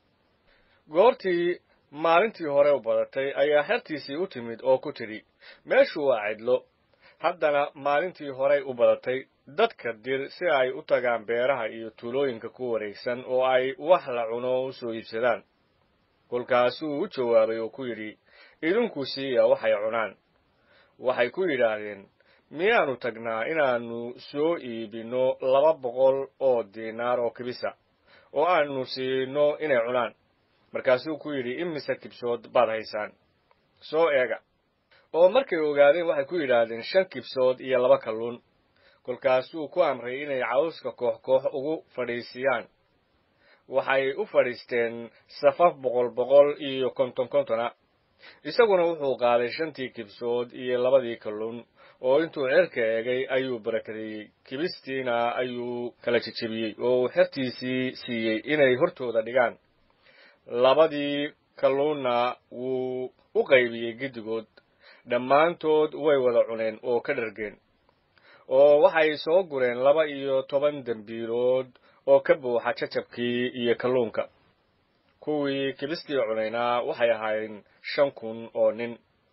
goortii maalintii hore u badatay ayaa xertiisii u timid oo ku tidhi meeshu waa cidlo haddana maalintii horey u badatay dadka dir si ay u tagaan beeraha iyo tuulooyinka ku wareegsan oo ay wax la cuno u soo iibsadaan kolkaasuu u jawaabay oo ku yidhi idinku siiya waxay cunaan waxay ku yidhaahdeen miyaannu tagnaa inaannu soo iibinno laba boqol oo diinaar oo kibisa oo aannu siino inay cunaan markaasuu ku yidhi imise kibsood baad haysaan soo eega oo markay ogaadeen waxay ku yidhaahdeen shan kibsood iyo laba kalluun kolkaasuu ku amray inay cawska koox koox ugu fadhiisiyaan waxay u fadhiisteen safaf boqol boqol iyo konton kontona isaguna wuxuu qaaday shantii kibsood iyo labadii kalluun oo intuu xerka eegay ayuu barakadeeyey kibistiina ayuu kala jejebiyey oo uu xertiisii siiyey inay hortooda dhigaan labadii kalluunna wuu u qaybiyey giddigood dhammaantood way wada cuneen oo ka dhargeen oo waxay soo gureen laba iyo toban dembiilood oo ka buuxa jajabkii iyo kalluunka kuwii kibistii cunaynaa waxay ahaayeen shan kun oo nin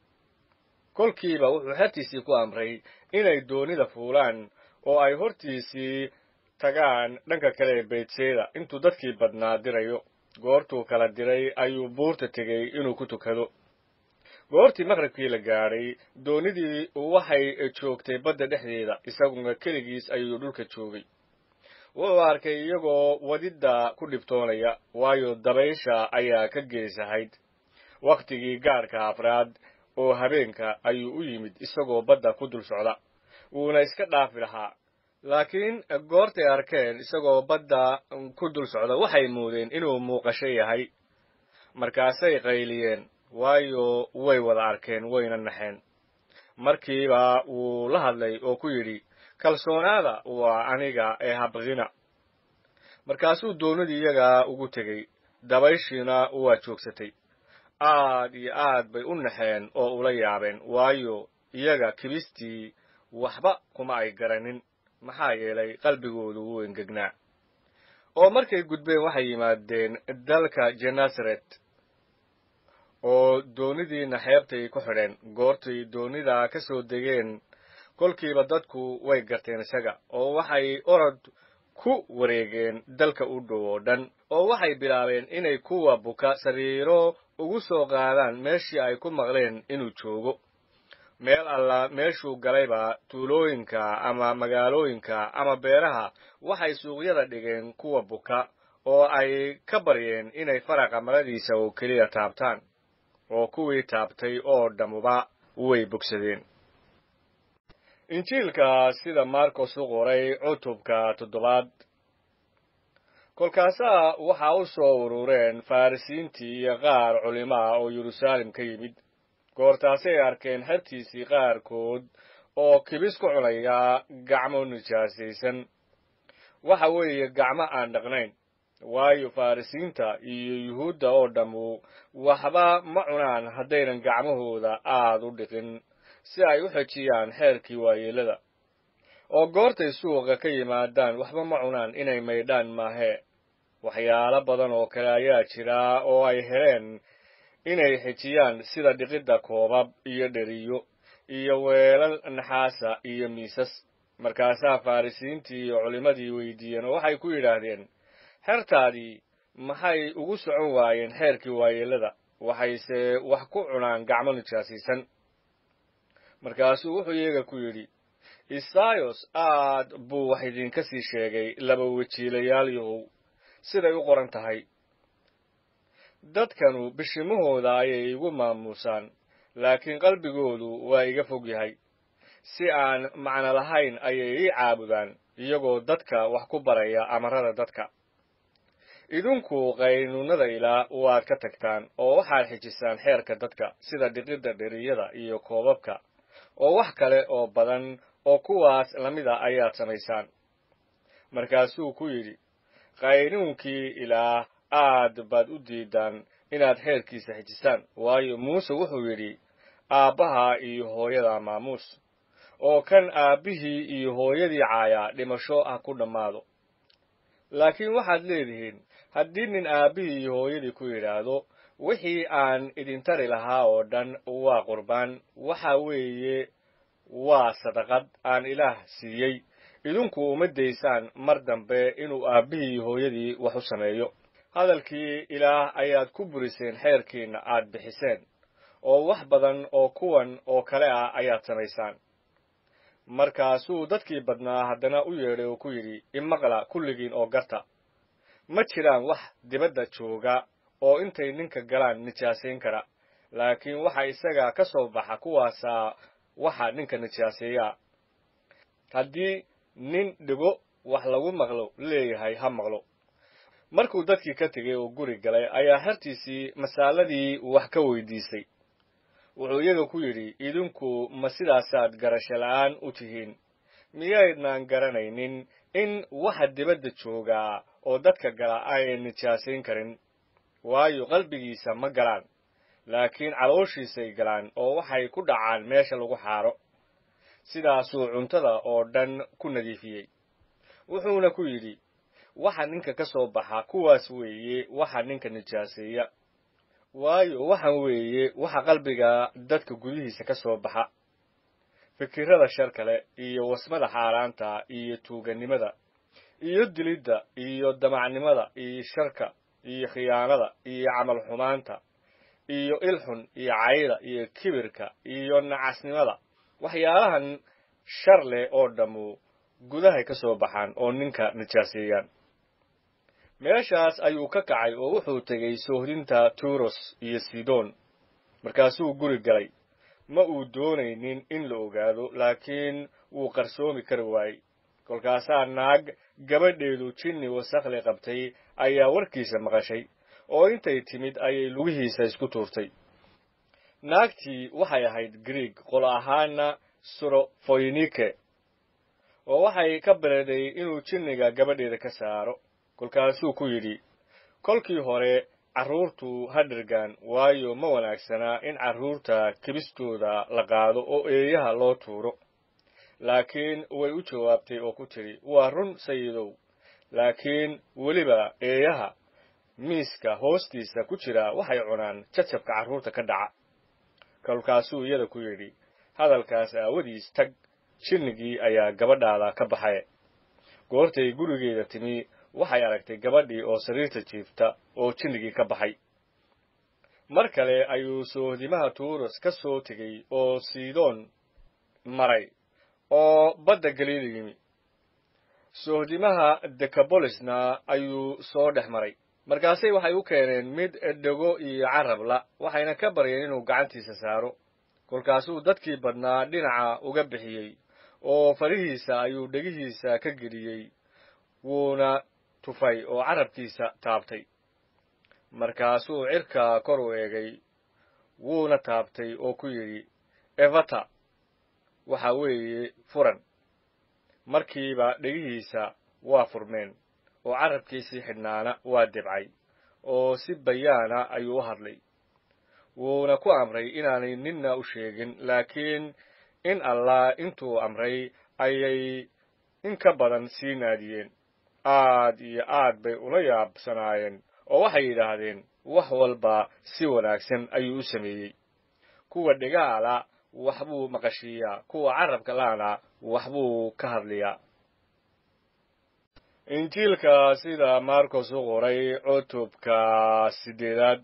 kolkiiba wuxuu xertiisii ku amray inay doonida fuulaan oo ay hortiisii tagaan dhanka kale ee beydseeda intuu dadkii badnaa dirayo goortuu kala diray ayuu buurta tegey inuu ku tukado goortii maqribkii la gaadhay doonidii waxay joogtay badda dhexdeeda isaguna keligiis ayuu dhulka joogay wuxuu arkay iyagoo wadidda ku dhibtoonaya waayo dabaysha ayaa ka geesahayd wakhtigii gaadhka afraad oo habeenka ayuu u yimid isagoo badda ku dul socda wuuna iska dhaafi lahaa laakiin goortay arkeen isagoo badda ku dul socda waxay moodeen inuu muuqasho yahay markaasay qayliyeen waayo way wada arkeen wayna naxeen markiiba wuu la hadlay oo ku yidhi kalsoonaada waa aniga ee habqina markaasuu doonidii iyaga ugu tegey dabayshiina waa joogsatay aad iyo aad bay u naxeen oo ula yaabeen waayo iyaga kibistii waxba kuma ay garanin maxaa yeelay qalbigoodu wuu engegnaa oo markay gudbeen waxay yimaadeen dalka genasaret oo doonidiina xeebtay ku xidheen goortay doonida ka soo degeen kolkiiba dadku way garteen isaga oo waxay orod ku wareegeen dalka u dhow oo dhan oo waxay bilaabeen inay kuwa buka sariiro ugu soo qaadaan meeshii ay ku maqleen inuu joogo meel alla meeshuu galayba tuulooyinka ama magaalooyinka ama beeraha waxay suuqyada dhigeen kuwa buka oo ay ka baryeen inay faraqa maradiisa oo keliya taabtaan oo kuwii taabtay oo dhammuba way bogsadeen injiilka sida marcos u qoray cutubka toddobaad kolkaasaa waxaa u soo urureen farrisiintii iyo qaar culimo ah oo yeruusaalem ka yimid goortaasay arkeen xertiisii qaarkood oo kibis ku cunaya gacmo nijaasaysan waxa weeye gacmo aan dhaqnayn waayo farrisiinta iyo yuhuudda oo dhammu waxba ma cunaan haddaynan gacmahooda aad u dhiqin si ay u xejiyaan xeerkii waayeelada oo goortay suuqa ka yimaadaan waxba ma cunaan inay maydhaan maahee waxyaalo badan oo kale ayaa jira oo ay heleen inay xejiyaan sida dhiqidda koobab iyo dheriyo iyo weelal naxaasa iyo miisas markaasaa farrisiintii iyo culimmadii weydiiyeen oo waxay ku yidhaahdeen xertaadii maxay ugu socon waayeen xeerkii waayeelada waxayse wax ku cunaan gacmo nijaasaysan markaasuu wuxuu iyaga ku yidhi isayos aad buu wax idinka sii sheegay laba wejiilayaal yahow siday u qoran tahay dadkanu bishimahooda ayay igu maamuusaan laakiin qalbigoodu waa iga fog yahay si aan macno lahayn ayay ii caabudaan iyagoo dadka wax ku baraya amarada dadka idinku qaynuunada ilaa waad ka tagtaan oo waxaad xejisaan xeerka dadka sida dhiqidda dheriyada iyo koobabka oo wax kale oo badan oo kuwaas lamida ayaad samaysaan markaasuu ku yidhi qaynuunkii ilaah aad baad u diidaan inaad xeerkiisa xejisaan waayo muuse wuxuu yidhi aabbaha iyo hooyada maamuus oo kan aabbihii iyo hooyadii caayaa dhimasho ha ku dhammaado laakiin waxaad leedihiin haddii nin aabbihii iyo hooyadii ku yidhaahdo wixii aan idin tari lahaa oo dhan waa qurbaan waxa weeye waa sadaqad aan ilaah siiyey idinku uma daysaan mar dambe inuu aabbihii iyo hooyadii wax u sameeyo hadalkii ilaah ayaad ku buriseen xeerkiinna aad bixiseen oo wax badan oo kuwan oo kale ah ayaad samaysaan markaasuu dadkii badnaa haddana u yeedhay oo ku yidhi imaqla kulligiin oo garta ma jiraan wax dibadda jooga oo intay ninka galaan nijaasayn kara laakiin waxa isaga ka soo baxa kuwaasaa waxa ninka nijaaseeyaa haddii nin dhigo wax lagu maqlo leeyahay ha maqlo markuu dadkii ka tegay oo guri galay ayaa xertiisii masaaladii wax ka weydiisay wuxuu iyaga ku yidhi idinku ma sidaasaad garasho la'aan u tihiin miyaydnaan garanaynin in waxa dibadda joogaa oo dadka gala aynan nijaasayn karin waayo qalbigiisa ma galaan laakiin calooshiisay galaan oo waxay ku dhacaan meesha lagu xaaro sidaasuu cuntada oo dhan ku nadiifiyey wuxuuna ku yidhi waxa ninka ka soo baxa kuwaas weeye waxa ninka nijaaseeya waayo waxan weeye waxa qalbiga dadka gudihiisa ka soo baxa fikirrada shar kale iyo wasmada xaaraanta iyo tuugannimada iyo dilidda iyo damacnimada iyo sharka iyo khiyaanada iyo camal xumaanta iyo ilxun iyo cayda iyo kibirka iyo nacasnimada waxyaalahan shar leh oo dhammu gudahay ka soo baxaan oo ninka nijaaseeyaan meeshaas ayuu ka kacay oo wuxuu tegey soohdinta turos iyo sidon markaasuu guri galay ma uu doonaynin in la ogaado laakiin wuu qarsoomi kari waayey kolkaasaa naag gabadheedu jinni wasakli qabtay ayaa warkiisa maqashay oo intay timid ayay lugihiisa isku tuurtay naagtii waxay ahayd grieg qolo ahaana surofoynike oo waxay ka bereday inuu jinniga gabadheeda ka saaro kolkaasuu ku yidhi kolkii hore carruurtu ha dhirgaan waayo ma wanaagsanaa in carruurta kibistooda la qaado oo eeyaha loo tuuro laakiin way u jawaabtay oo ku tidhi waa run sayidow laakiin weliba eeyaha miiska hoostiisa ku jira waxay cunaan jajabka carruurta ka dhaca kolkaasuu iyada ku yidhi hadalkaas aawadiis tag jinnigii ayaa gabadhaada ka baxay goortay gurigeeda timi waxay aragtay gabadhii oo sariirta jiifta oo jinnigii ka baxay mar kale ayuu soohdimaha tuuros ka soo tegey oo sidoon maray oo badda galiila yimi soohdimaha dekabolisna ayuu soo dhex maray markaasay waxay u keeneen mid dhego iyo carabla waxayna ka baryeen inuu gacantiisa saaro kolkaasuu dadkii badnaa dhinaca uga bixiyey oo farihiisa ayuu dhegihiisa ka geliyey wuuna tufay oo carabkiisa taabtay markaasuu cirka kor u eegay wuuna taabtay oo ku yidhi evata waxa weeye furan markiiba dhegihiisa waa furmeen oo carabkiisii xidhnaana waa debcay oo si bayaana ayuu u hadlay wuuna ku amray inaanay ninna u sheegin laakiin in allah intuu amray ayay in ka badan sii naadiyeen aad iyo aad bay ula yaabsanaayeen oo waxay yidhaahdeen wax walba si wanaagsan ayuu u sameeyey kuwa dhegaala wax buu maqashiiyaa kuwa carabka la'ana wax buu ka hadliyaa injiilka sida marcos u qoray cutubka siddeedaad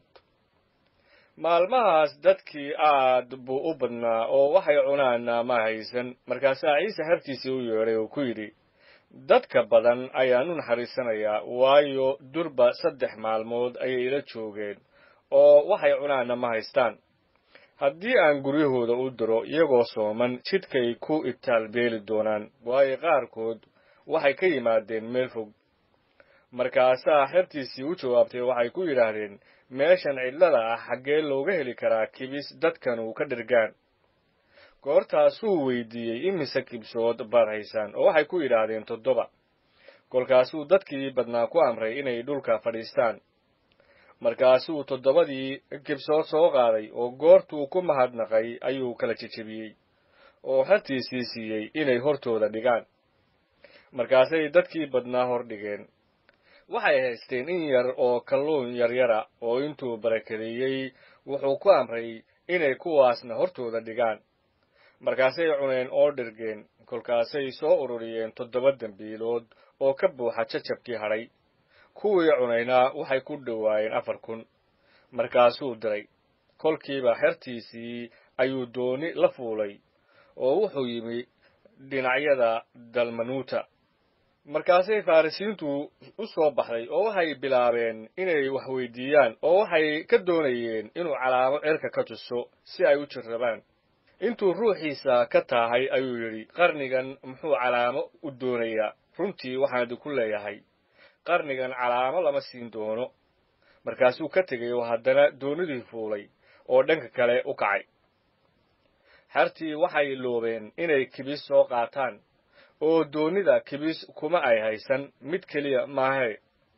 maalmahaas dadkii aad buu u badnaa oo waxay cunaana ma haysan markaasaa ciise xertiisii u yeedhay oo ku yidhi dadka badan ayaan u naxariisanayaa waayo durba saddex maalmood ayay ila joogeen oo waxay cunaana ma haystaan haddii aan guryahooda u diro iyagoo sooman jidhkay ku itaalbeeli doonaan waayo qaarkood waxay ka yimaadeen meel fog markaasaa xertiisii u jawaabtay waxay ku yidhaahdeen meeshan cidlada ah xaggee looga heli karaa kibis dadkanu ka dhirgaan goortaasuu weydiiyey imise kibsood baad haysaan oo waxay ku yidhaahdeen toddoba kolkaasuu dadkii badnaa ku amray inay dhulka fadhiistaan markaasuu toddobadii kibsood soo qaaday oo goortuu ku mahadnaqay ayuu kala jejebiyey oo xertiisii siiyey inay hortooda dhigaan markaasay dadkii badnaa hor dhigeen waxay haysteen in yar oo kalluun yaryara oo intuu barakadeeyey wuxuu ku amray inay kuwaasna hortooda dhigaan markaasay cuneen oo dhirgeen kolkaasay soo ururiyeen toddoba dembiilood oo ka buuxa jajabkii hadhay kuwii cunayna waxay ku dhowaayeen afar kun markaasuu diray kolkiiba xertiisii ayuu dooni la fuulay oo wuxuu yimi dhinacyada dalmanuuta markaasay farrisiintu u soo baxday oo waxay bilaabeen inay wax weydiiyaan oo waxay ka doonayeen inuu calaamo cirka ka tuso si ay u jirrabaan intuu ruuxiisa ka taahay ayuu yidhi qarnigan muxuu calaamo u doonayaa runtii waxaan idinku leeyahay qarnigan calaamo lama siin doono markaasuu ka tegay oo haddana doonidii fuulay oo dhanka kale u kacay xertii waxay loobeen inay kibis soo qaataan oo doonida kibis kuma ay haysan mid keliya maahe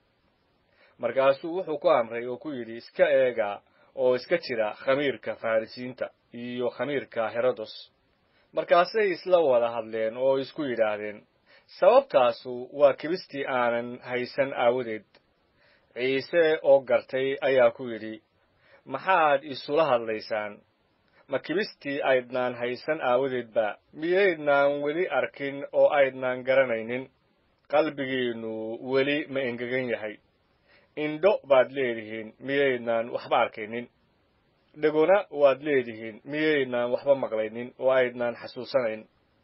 markaasuu wuxuu ku amray oo ku yidhi iska eega oo iska jira khamiirka farrisiinta iyo khamiirka herodos markaasay isla wada hadleen oo isku yidhaahdeen sababtaasu waa kibistii aanan haysan aawadeed ciise oo gartay ayaa ku yidhi maxaad isula hadlaysaan ma kibistii aydnaan haysan aawadeedba miyaydnaan weli arkin oo aydnaan garanaynin qalbigiinnu weli ma engegan yahay indho baad leedihiin miyaydnaan waxba arkaynin dhegona waad leedihiin miyaydnaan waxba maqlaynin oo aydnaan xasuusanayn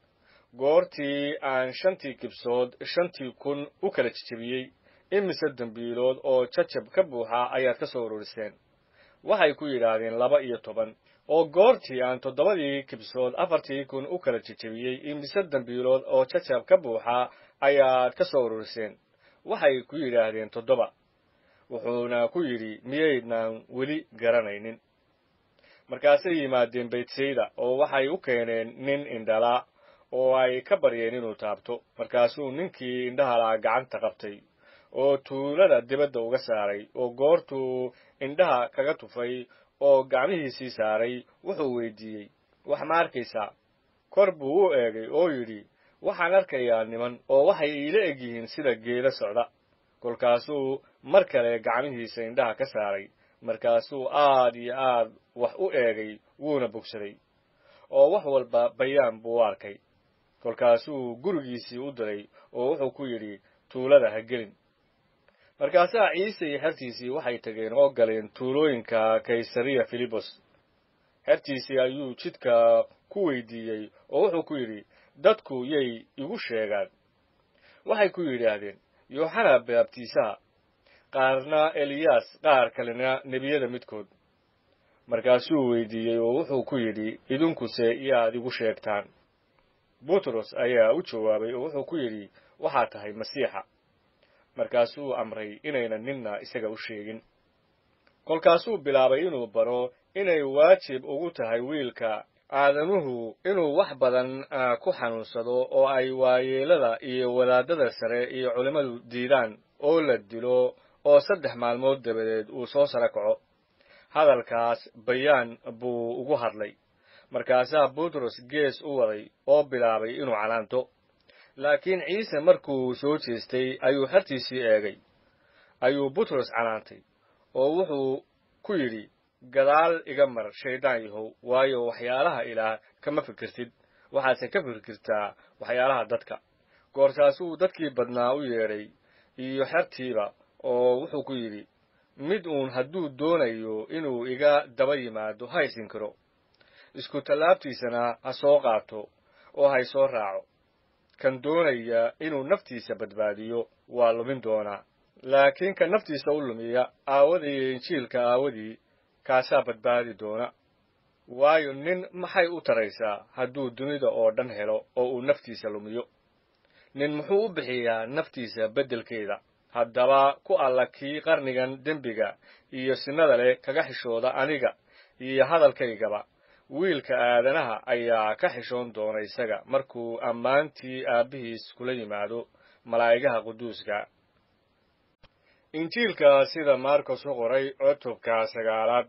goortii aan shantii kibsood shantii kun u kala jejebiyey imise dembiilood oo jajab ka buuxa ayaad ka soo ururiseen waxay ku yidhaahdeen laba iyo toban oo goortii aan toddobadii kibsood afartii kun u kala jejebiyey imise dembiilood oo jajab ka buuxa ayaad ka soo ururiseen waxay ku yidhaahdeen toddoba wuxuuna ku yidhi miyaydnaan weli garanaynin markaasay yimaadeen baytsayda oo waxay u keeneen nin indhala oo ay ka baryeen inuu taabto markaasuu ninkii indhahalaa gacanta qabtay oo tuulada dibadda uga saaray oo goortuu indhaha kaga tufay oo gacmihiisii saaray wuxuu weydiiyey wax ma arkaysaa kor buu u eegay oo yidhi waxaan arkayaa niman oo waxay iila eg yihiin sida geela socda kolkaasuu mar kale gacmihiisa indhaha ka saaray markaasuu aad iyo aad wax u eegay wuuna bogsaday oo wax walba bayaan buu u arkay kolkaasuu gurigiisii u diray oo wuxuu ku yidhi tuulada ha gelin markaasaa ciise iyo xertiisii waxay tageen oo galeen tuulooyinka kaysariya filibos xertiisii ayuu jidka ku weydiiyey oo wuxuu ku yidhi dadku yay igu sheegaan waxay ku yidhaahdeen yooxana baabtiisaha qaarna eliyaas qaar kalena nebiyada midkood markaasuu weydiiyey oo wuxuu ku yidhi idinkuse yaad igu sheegtaan butros ayaa u jawaabay oo wuxuu ku yidhi waxaad tahay masiixa markaasuu amray inaynan ninna isaga u sheegin kolkaasuu bilaabay inuu baro inay waajib ugu tahay wiilka aadanuhu inuu wax badan ku xanuunsado oo ay waayeelada iyo wadaadada sare iyo culimmadu diidaan oo la dilo oo saddex maalmood dabadeed uu soo saro kaco hadalkaas bayaan buu ugu hadlay markaasaa butros gees u waday oo bilaabay inuu canaanto laakiin ciise markuu soo jeestay ayuu xertiisii eegay ayuu butros canaantay oo wuxuu ku yidhi gadaal iga mar shayddaan yahow waayo waxyaalaha ilaah kama fikirtid waxaadse ka fikirtaa waxyaalaha dadka goortaasuu dadkii badnaa u yeedhay iyo xertiiba oo wuxuu ku yidhi mid uun hadduu doonayo inuu iga daba yimaado ha ysin karo isku tallaabtiisana ha soo qaato oo hay soo raaco kan doonaya inuu naftiisa badbaadiyo waa lumin doonaa laakiin kan naftiisa u lumiya aawadii injiilka aawadii kaasaa badbaadi doona waayo nin maxay u taraysaa hadduu dunida oo dhan helo oo uu naftiisa lumiyo nin muxuu u bixiyaa naftiisa beddelkeeda haddaba ku alla kii qarnigan dembiga iyo sinada leh kaga xishooda aniga iyo hadalkaygaba wiilka aadanaha ayaa ka xishoon doona isaga markuu ammaantii aabbihiis kula yimaado malaa'igaha quduuska injiilka sida maarkos u qoray cutubka sagaalaad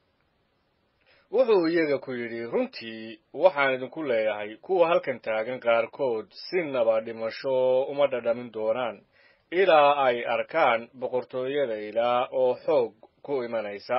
wuxuu iyaga ku yidhi runtii waxaan idinku leeyahay kuwa halkan taagan qaarkood sinaba dhimasho uma dhadhamin doonaan ilaa ay arkaan boqortooyada ilaah oo xoog ku imanaysa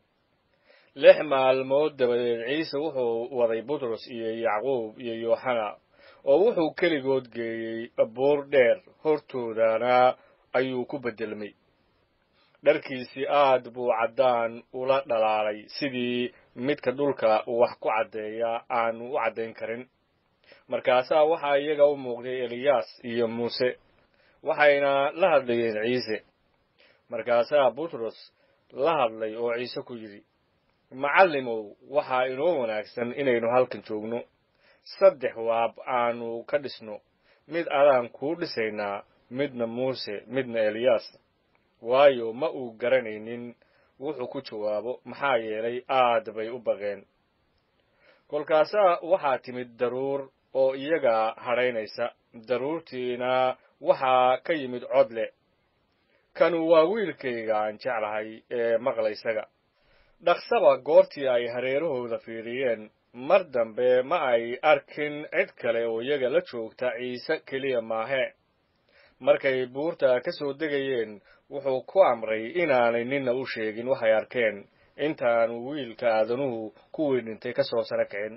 lix maalmood dabadeed ciise wuxuu waday butros iyo yacquub iyo yooxana oo wuxuu keligood geeyey buur dheer hortoodana ayuu ku beddelmay dharkiisii aad buu caddaan ula dhalaalay sidii midka dhulka wax ku caddeeya aanu u caddayn karin markaasaa waxaa iyaga u muuqday eliyaas iyo muuse waxayna la hadlayeen ciise markaasaa butros la hadlay oo ciise ku yidhi macallimow waxaa inoo wanaagsan inaynu halkan joogno saddex waab aanu ka dhisno mid adaan kuu dhisaynaa midna muuse midna eliyaas waayo ma uu garanaynin wuxuu ku jawaabo maxaa yeelay aad bay u baqeen kolkaasaa waxaa timid daruur oo iyaga hadhaynaysa daruurtiina waxaa ka yimid cod leh kanu waa wiilkayga aan jeclahay ee maqla isaga dhaqsaba goortii ay hareerahooda fiiriyeen mar dambe ma ay arkin cid kale oo iyaga la joogta ciise keliya maahe markay buurta ka soo degayeen wuxuu ku amray inaanay ninna u sheegin waxay arkeen intaanu wiilka aadanuhu kuwii dhintay ka soo sara kicin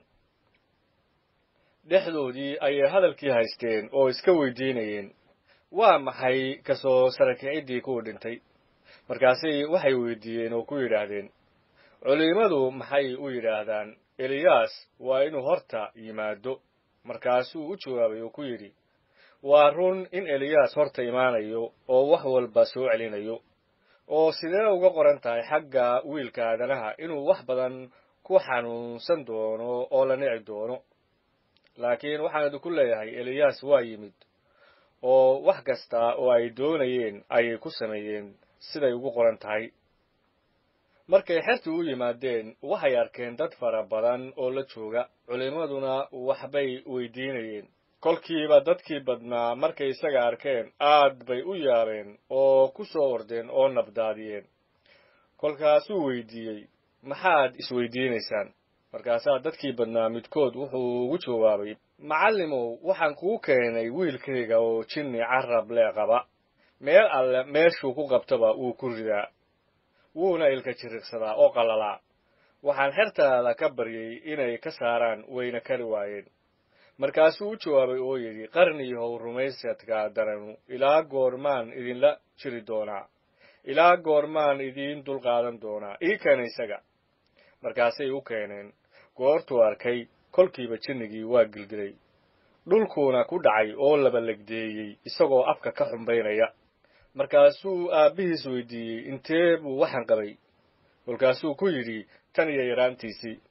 dhexdoodii ayay hadalkii haysteen oo iska weydiinayeen waa maxay ka soo sara kiciddii kuwii dhintay markaasay waxay weydiiyeen oo ku yidhaahdeen culimmadu maxay u yidhaahdaan eliyaas waa inuu horta yimaado markaasuu u jawaabay oo ku yidhi waa run in eliyaas horta imaanayo oo wax walba soo celinayo oo sidee uga qoran tahay xagga wiilka aadanaha inuu wax badan ku xanuunsan doono oo la nici doono laakiin waxaan idinku leeyahay eliyaas waa yimid oo wax kasta oo ay doonayeen ayay ku sameeyeen siday ugu qoran tahay markay xerti u yimaadeen waxay arkeen dad fara badan oo la jooga culimmaduna waxbay weydiinayeen kolkiiba dadkii badnaa markay isaga arkeen aad bay u yaabeen oo ku soo ordeen oo nabdaadiyeen kolkaasuu weydiiyey maxaad isweydiinaysaan markaasaa dadkii badnaa midkood wuxuu ugu jawaabay macallimow waxaan kuu keenay wiilkayga oo jinni carab lee qaba meel alle meeshuu ku qabtaba wuu ku ridaa wuuna ilka jiriqsadaa oo qalalaa waxaan xertaada ka baryay inay ka saaraan wayna kari waayeen markaasuu u jawaabay oo yidhi qarniyahow rumaysadka daranu ilaa goormaan idinla jiri doonaa ilaa goormaan idiin dulqaadan doonaa ii keena isaga markaasay u keeneen goortuu arkay kolkiiba jinnigii waa gilgilay dhulkuuna ku dhacay oo labalegdeeyey isagoo afka ka xumbaynaya markaasuu aabbihiis weydiiyey intee buu waxaan qabay kolkaasuu ku yidhi tan iyo yaraantiisii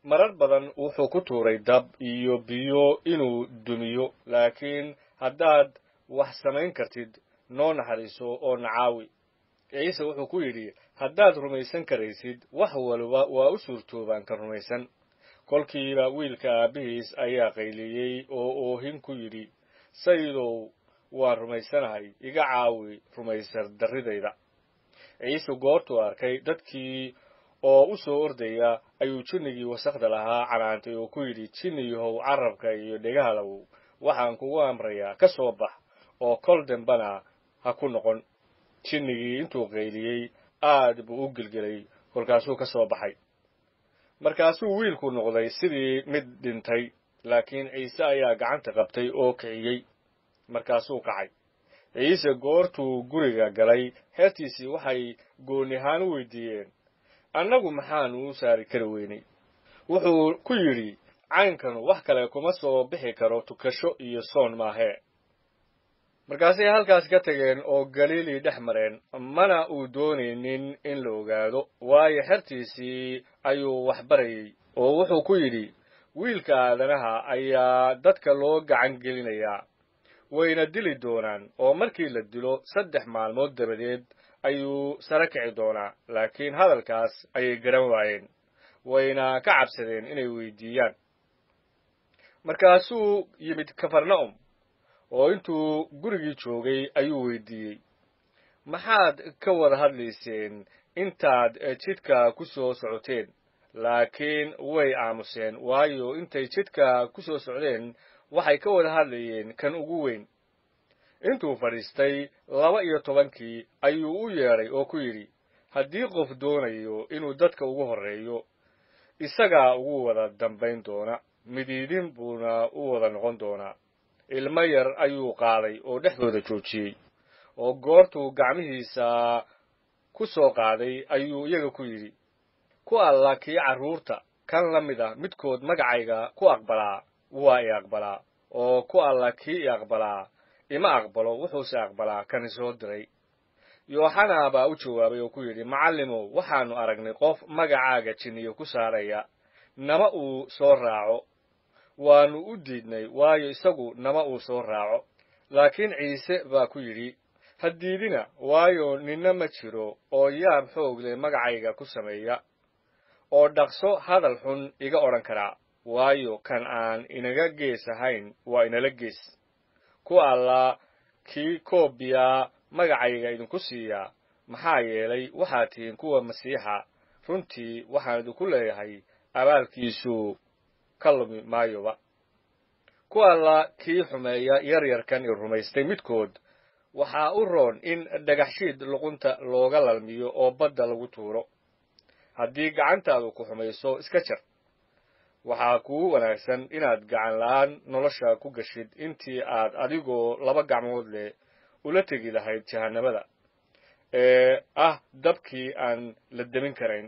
marar badan wuxuu ku tuuray dab iyo biyo inuu dumiyo laakiin haddaad wax samayn kartid noo naxariiso oo nacaawi ciise wuxuu ku yidhi haddaad rumaysan karaysid wax waliba waa u suurtoobaan ka rumaysan kolkiiba wiilka aabbihiis ayaa qayliyey oo oohin ku yidhi sayidow waan rumaysanahay iga caawi rumaysar darridayda ciise goortuu arkay dadkii oo u soo ordaya ayuu jinnigii wasakhda lahaa canaantay oo ku yidhi jinniyahow carabka iyo dhegahalow waxaan kugu amrayaa ka soo bax oo kol dambana ha ku noqon jinnigii intuu qayliyey aad buu u gelgelay kolkaasuu ka soo baxay markaasuu wiilku noqday sidii mid dhintay laakiin ciise ayaa gacanta qabtay oo kiciyey markaasuu kacay ciise goortuu guriga galay heertiisii waxay goonihaan u weydiiyeen annagu maxaanu u saari kari weynay wuxuu ku yidhi caynkanu wax kale kuma soo bixi karo tukasho iyo soon maahee markaasay halkaas ka tageen oo galiilii dhex mareen mana uu doonaynin in la ogaado waayo xertiisii ayuu wax barayey oo wuxuu ku yidhi wiilka aadanaha ayaa dadka loo gacan gelinayaa wayna dili doonaan oo markii la dilo saddex maalmood dabadeed ayuu sare kici doonaa laakiin hadalkaas ayay garan waayeen wayna ka cabsadeen inay weydiiyaan markaasuu yimid kafarna'um oo intuu gurigii joogay ayuu weydiiyey maxaad ka wada hadlayseen intaad jidka ku soo socoteen laakiin way aamuseen waayo intay jidka ku soo socdeen waxay ka wada hadlayeen kan ugu weyn intuu fadhiistay laba iyo tobankii ayuu u yeedhay oo ku yidhi haddii qof doonayo inuu dadka ugu horreeyo isagaa ugu wada dambayn doona midiidin buuna u wada noqon doonaa ilmo yar ayuu qaaday oo dhexdooda joojiyey oo goortuu gacmihiisa ku soo qaaday ayuu iyaga ku yidhi ku alla kii carruurta kan la mid ah midkood magacayga ku aqbalaa waa i aqbalaa oo ku alla kii i aqbalaa ima aqbalo wuxuuse aqbalaa kan isoo diray yooxana baa u jawaabay oo ku yidhi macallimow waxaannu aragnay qof magacaaga jinniyo ku saaraya nama uu soo raaco waannu u diidnay waayo isagu nama uu soo raaco laakiin ciise baa ku yidhi ha diidina waayo ninna ma jiro oo yaab xoog leh magacayga ku sameeya oo dhaqso hadal xun iga odhan karaa waayo kan aan inaga gees ahayn waa inala gees ku alla kii koobiya magacayga idinku siiyaa maxaa yeelay waxaad tihiin kuwa masiixa runtii waxaan idinku leeyahay abaalkiisu ka lumi maayoba ku alla kii xumeeya yaryarkan i rumaystay midkood waxaa u roon in dhagaxshiid luqunta looga lalmiyo oo badda lagu tuuro haddii gacantaadu ku xumayso iska jar waxaa kugu wanaagsan inaad gacan la'aan nolosha ku gashid intii aad adigoo laba gacmood leh ula tegi lahayd jahannamada ee ah dabkii aan la demin karayn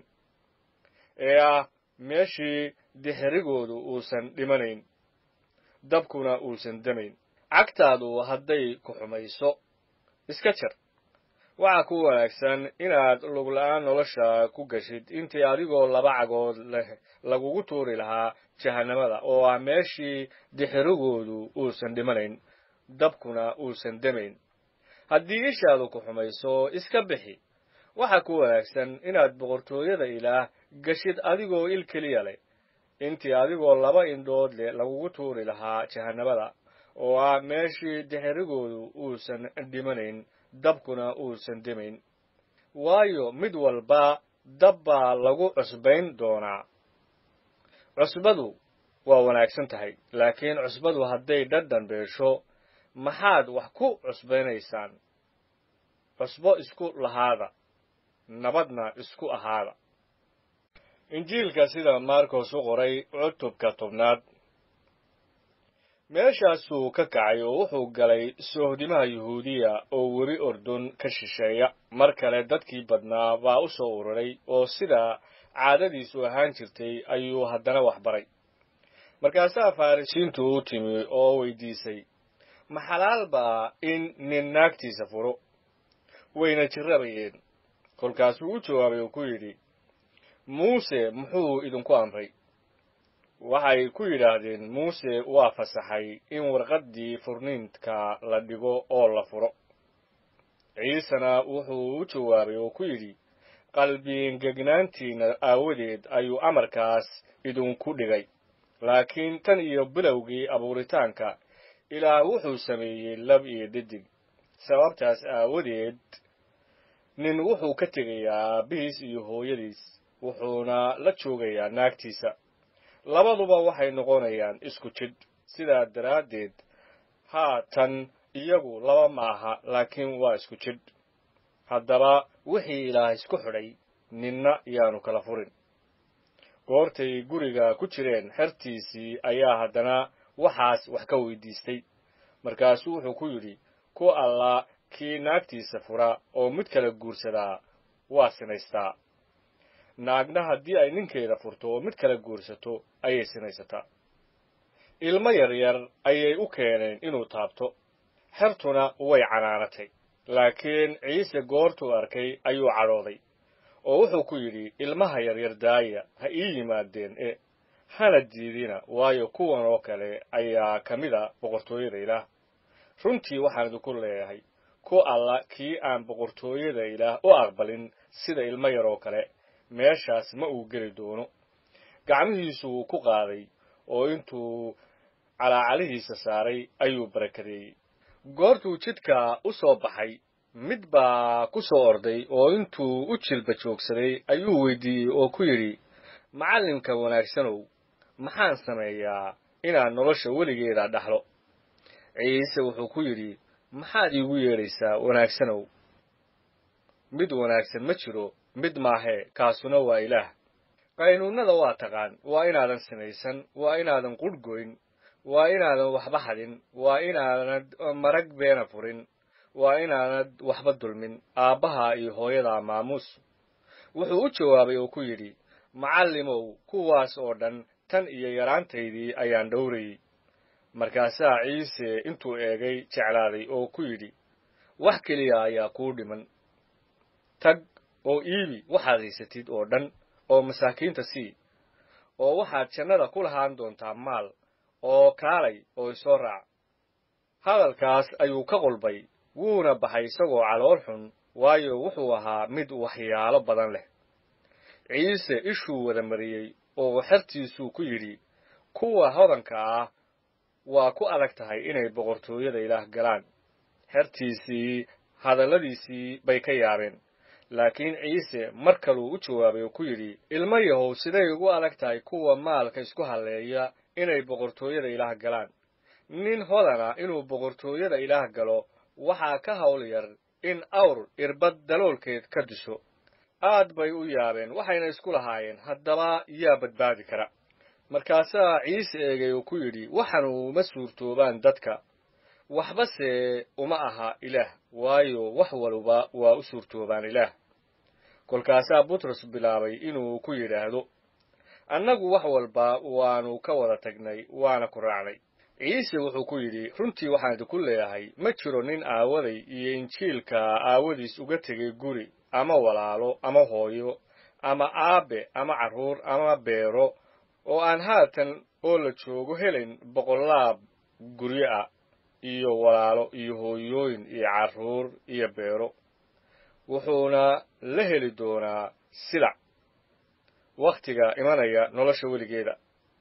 ee ah meeshii dixirigoodu uusan dhimanayn dabkuna uusan demayn cagtaadu hadday ku xumayso iska jar waxaa ku wanaagsan inaad lugla'aan nolosha ku gashid intii adigoo laba cagood leh lagugu tuuri lahaa jahannamada oo ah meeshii dixirigoodu uusan dhimanayn dabkuna uusan demayn haddii ishaadu ku xumayso iska bixi waxaa ku wanaagsan inaad boqortooyada ilaah gashid adigoo il keliya leh intii adigoo laba indhood leh lagugu tuuri lahaa jahannamada oo ah meeshii dixirigoodu uusan dhimanayn dabkuna uusan demayn waayo mid walba dab baa lagu cusbayn doonaa cusbadu waa wanaagsan tahay laakiin cusbadu hadday dhadhan beesho maxaad wax ku cusbaynaysaan cusbo isku lahaada nabadna isku ahaada injiilka sida marcos u qoray cutubka tobnaad meeshaasuu ka kacay oo wuxuu galay soohdimaha yuhuudiya oo webi ordun ka shisheeya mar kale dadkii badnaa baa u soo ururay oo sida caadadiisu ahaan jirtay ayuu haddana wax baray markaasaa farrisiintu u timi oo weydiisay ma xalaal baa in nin naagtiisa furo wayna jirrabayeen kolkaasuu u jawaabay oo ku yidhi muuse muxuu idinku amray waxay ku yidhaahdeen muuse waa fasaxay in warqaddii furniinka la dhigo oo la furo ciisena wuxuu u jawaabay oo ku yidhi qalbiingegnaantiinna aawadeed ayuu amarkaas idinku dhigay laakiin tan iyo bilowgii abuuritaanka ilaah wuxuu sameeyey lab iyo dedig sababtaas aawadeed nin wuxuu ka tegayaa aabbihiis iyo hooyadiis wuxuuna la joogayaa naagtiisa labaduba waxay noqonayaan isku jidh sidaa daraaddeed haatan iyagu laba ma aha laakiin waa isku jidh haddaba wixii ilaah isku xidhay ninna yaanu kala furin goortay guriga ku jireen xertiisii ayaa haddana waxaas wax ka weydiistay markaasuu wuxuu ku yidhi ku alla kii naagtiisa fura oo mid kala guursadaa waa sinaystaa naagna haddii ay ninkeeda furto oo mid kala guursato ayay sinaysataa ilmo yaryar ayay u keeneen inuu taabto xertuna way canaanatay laakiin ciise goortuu arkay ayuu cadhooday oo wuxuu ku yidhi ilmaha yaryar daaya ha ii yimaadeen e hana diidina waayo kuwan oo kale ayaa ka mid a boqortooyada ilaah runtii waxaan idinku leeyahay ku alla kii aan boqortooyada ilaah u aqbalin sida ilmo yar oo kale meeshaas ma uu geli doono gacmihiisu wuu ku qaaday oo intuu calaacalihiisa saaray ayuu barakadeeyey goortuu jidka u soo baxay mid baa ku soo orday oo intuu u jilba joogsaday ayuu weydiiyey oo ku yidhi macallinka wanaagsanow maxaan sameeyaa inaan nolosha weligeeda dhaxlo ciise wuxuu ku yidhi maxaad iigu yeedhaysaa wanaagsanow mid wanaagsan ma jiro mid maahee kaasuna waa ilaah qaynuunnada waa taqaan waa inaadan sinaysan waa inaadan qudhgoyn waa inaadan waxba hadin waa inaanad marag beena furin waa inaanad waxba dulmin aabbaha iyo hooyada maamuus wuxuu u jawaabay oo ku yidhi macallimow kuwaas oo dhan tan iyo yaraantaydii ayaan dhowrayey markaasaa ciise intuu eegay jeclaaday oo ku yidhi wax keliya ayaa kuu dhiman tag oo iibi waxaad haysatid oo dhan oo masaakiinta sii oo waxaad jannada ku lahaan doontaa maal oo kaalay oo isoo raac hadalkaas ayuu ka qulbay wuuna baxay isagoo calool xun waayo wuxuu ahaa mid waxyaalo badan leh ciise ishuu wada mariyey oo xertiisuu ku yidhi kuwa hodanka ah waa ku adag tahay inay boqortooyada ilaah galaan xertiisii hadalladiisii bay ka yaabeen laakiin ciise mar kaluu u jawaabay oo ku yidhi ilmo yahow siday ugu adag tahay kuwa maalka isku halleeya inay boqortooyada ilaah galaan nin hodana inuu boqortooyada ilaah galo waxaa ka hawl yar in awr irbad daloolkeed ka disho aad bay u yaabeen waxayna isku lahaayeen haddaba yaa badbaadi kara markaasaa ciise eegay oo ku yidhi waxanu uma suurtoobaan dadka waxbase uma aha ilaah waayo wax waluba waa u suurtoobaan ilaah kolkaasaa butros bilaabay inuu ku yidhaahdo annagu wax walba waanu ka wada tagnay waana ku raacnay ciise wuxuu ku yidhi runtii waxaan idinku leeyahay ma jiro nin aawaday iyo injiilka aawadiis uga tegay guri ama walaalo ama hooyo ama aabe ama carruur ama beero oo aan haatan oo la joogo helayn boqolaab guryo ah iyo walaalo iyo hooyooyin iyo carruur iyo beero wuxuuna la heli doonaa silac wakhtiga imanaya nolosha weligeeda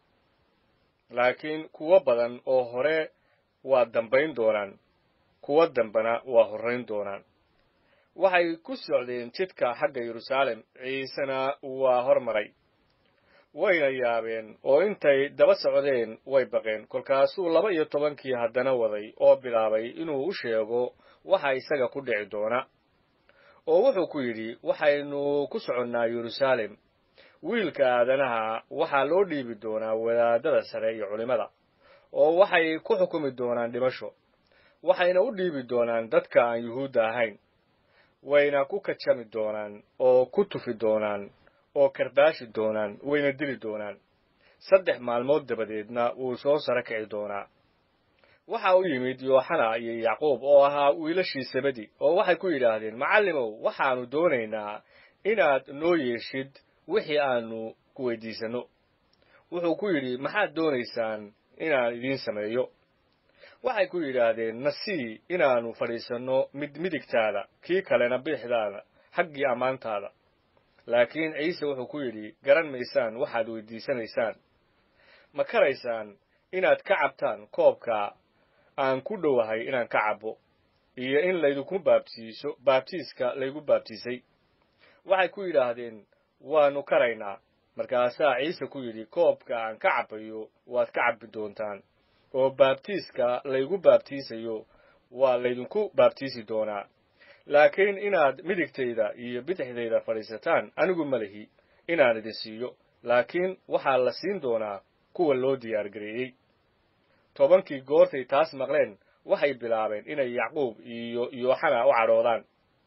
laakiin kuwo badan oo hore waa dambayn doonaan kuwo dambena waa horrayn doonaan waxay ku socdeen jidka xagga yeruusaalem ciisena waa hormaray wayna yaabeen oo intay daba socdeen way baqeen kolkaasuu laba iyo tobankii haddana waday oo bilaabay inuu u sheego waxa isaga ku dhici doona oo wuxuu ku yidhi waxaynu ku soconnaa yeruusaalem wiilka aadanaha waxaa loo dhiibi doonaa wadaadada sare iyo culimmada oo waxay ku xukumi doonaan dhimasho waxayna u dhiibi doonaan dadka aan yuhuudda ahayn wayna ku kajami doonaan oo ku tufi doonaan oo karbaashi doonaan wayna dili doonaan saddex maalmood dabadeedna wuu soo saro kici doonaa waxa u yimid yooxana iyo yacquub oo ahaa wiilashii sabadi oo waxay ku yidhaahdeen macallimow waxaannu doonaynaa inaad noo yeeshid wixii aanu ku weydiisanno wuxuu ku yidhi maxaad doonaysaan inaan idiin sameeyo waxay ku yidhaahdeen nasii inaannu fadhiisanno mid midigtaada kii kalena bidixdaada xaggii ammaantaada laakiin ciise wuxuu ku yidhi garan maysaan waxaad weydiisanaysaan ma karaysaan inaad ka cabtaan koobka aan ku dhowahay inaan ka cabbo iyo in laydinku baabtiiso baabtiiska laygu baabtiisay waxay ku yidhaahdeen waannu karaynaa markaasaa ciise ku yidhi koobka aan ka cabbayo waad ka cabbi doontaan oo baabtiiska laygu baabtiisayo waa laydinku baabtiisi doonaa laakiin inaad midigtayda iyo bidixdayda fadhiisataan anigu ma lihi inaan idin siiyo laakiin waxaa la siin doonaa kuwa loo diyaargareeyey tobankii goortay taas maqleen waxay bilaabeen inay yacquub iyo yooxana u cadhoodaan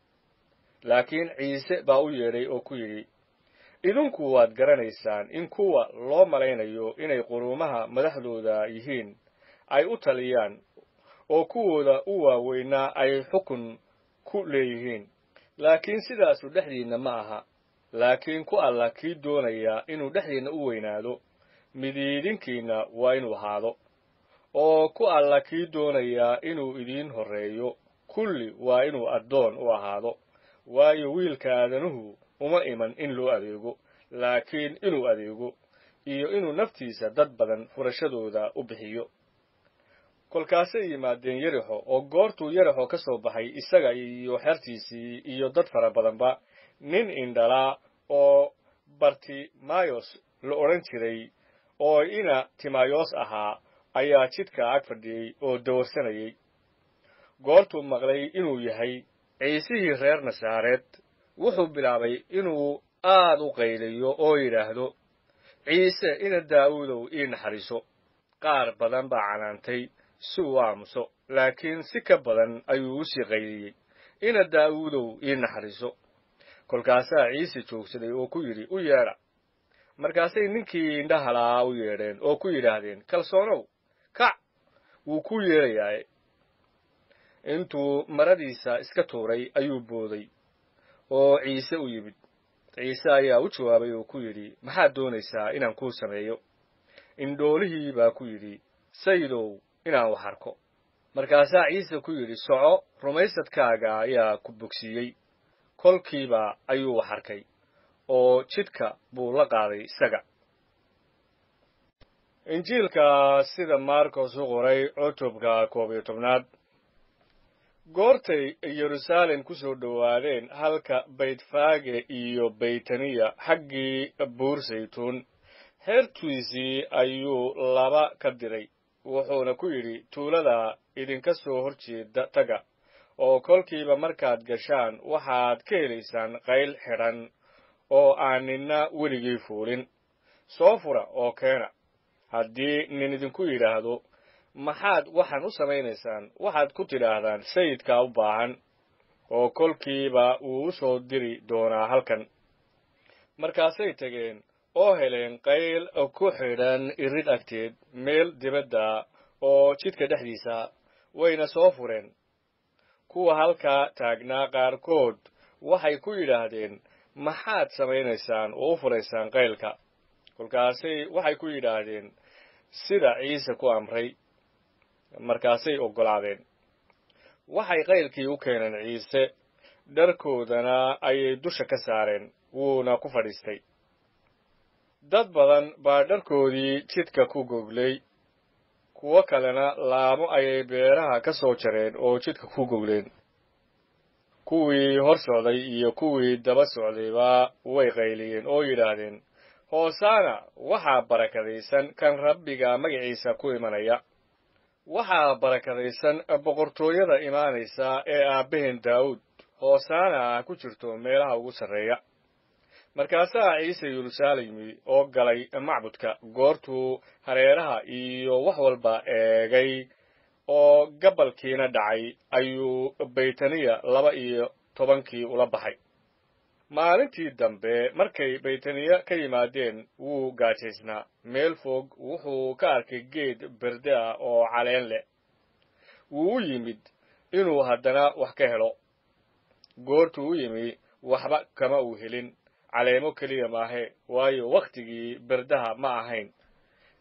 laakiin ciise baa u yeedhay oo ku yidhi idinku waad garanaysaan in kuwa loo malaynayo inay quruumaha madaxdooda yihiin ay u taliyaan oo kuwooda u waaweynaa ay xukun ku leeyihiin laakiin sidaasu dhexdiinna ma aha laakiin ku alla kii doonaya inuu dhexdiinna u weynaado midiidinkiinna waa inuu ahaado oo ku alla kii doonaya inuu idiin horreeyo kulli waa inuu addoon u ahaado waayo wiilka aadanuhu uma iman in loo adeego laakiin inuu adeego iyo inuu naftiisa dad badan furashadooda u bixiyo kolkaasay yimaadeen yerixo oo goortuu yerixo ka soo baxay isaga iyo xertiisii iyo dad fara badanba nin indhalaa oo bartimayos la odhan jiray oo ina timayos ahaa ayaa jidka ag fadhiyey oo dawarsanayay goortuu maqlay inuu yahay ciisihii reer nasaareed wuxuu bilaabay inuu aad u qayliyo oo yidhaahdo ciise ina daa'uudow ii naxariiso qaar badan baa canaantay si uu aamuso laakiin si ka badan ayuu u sii qayliyey ina daa'uudow ii naxariiso kolkaasaa ciise joogsaday oo ku yidhi u yeedha markaasay ninkii indhahalaa u yeedheen oo ku yidhaahdeen kalsoonow kac wuu ku yeedhayaa intuu maradiisa iska tuuray ayuu booday oo ciise u yimid ciise ayaa u jawaabay oo ku yidhi maxaad doonaysaa inaan kuu sameeyo indhoolihii baa ku yidhi sayidow inaan wax arko markaasaa ciise ku yidhi soco rumaysadkaaga ayaa ku bogsiiyey kolkiiba ayuu wax arkay oo jidhka buu la qaaday isaga injiilka sida marcos u qoray cutubka koob iyo tobnaad goortay yeruusaalem ku soo dhowaadeen halka baytfaage iyo baytaniya xaggii buur saytuun xeertiisii ayuu laba ka diray wuxuuna ku yidhi tuulada idinka soo hor jeeda taga oo kolkiiba markaad gashaan waxaad ka helaysaan qayl xidhan oo aan ninna weligii fuulin soo fura oo keena haddii nin idinku yidhaahdo maxaad waxaan u samaynaysaan waxaad ku tidhaahdaan sayidkaa u baahan oo kolkiiba wuu u soo diri doonaa halkan markaasay tegeen oo heleen qayl ku xidhan irid agteed meel dibadda oo jidka dhexdiisa wayna soo fureen kuwa halkaa taagnaa qaarkood waxay ku yidhaahdeen maxaad samaynaysaan oo u furaysaan qaylka kolkaasay waxay ku yidhaahdeen sida ciise ku amray markaasay oggolaadeen waxay qaylkii u keeneen ciise dharkoodana ayay dusha ka saareen wuuna ku fadhiistay dad badan baa dharkoodii jidka ku goglay kuwo kalena laamo ayay beeraha ka soo jareen oo jidka ku gogleen kuwii hor socday iyo kuwii daba socdayba way qayliyeen oo yidhaahdeen hoosaana waxaa barakadaysan kan rabbiga magaciisa ku imanaya waxaa barakadaysan boqortooyada imaanaysa ee aabbaheen daawuud hoosaana ku jirto meelaha ugu sarreeya markaasaa ciise yeruusaalemi oo galay macbudka goortuu hareeraha iyo wax walba eegay oo gabalkiina dhacay ayuu baytaniya laba iyo tobankii ula baxay maalintii dambe markay baytaniya ka yimaadeen wuu gaajaysnaa meel fog wuxuu ka arkay geed berde ah oo caleen leh wuu u yimid inuu haddana wax ka helo goortuu u yimi waxba kama uu helin caleemo keliya maahe waayo wakhtigii berdaha ma ahayn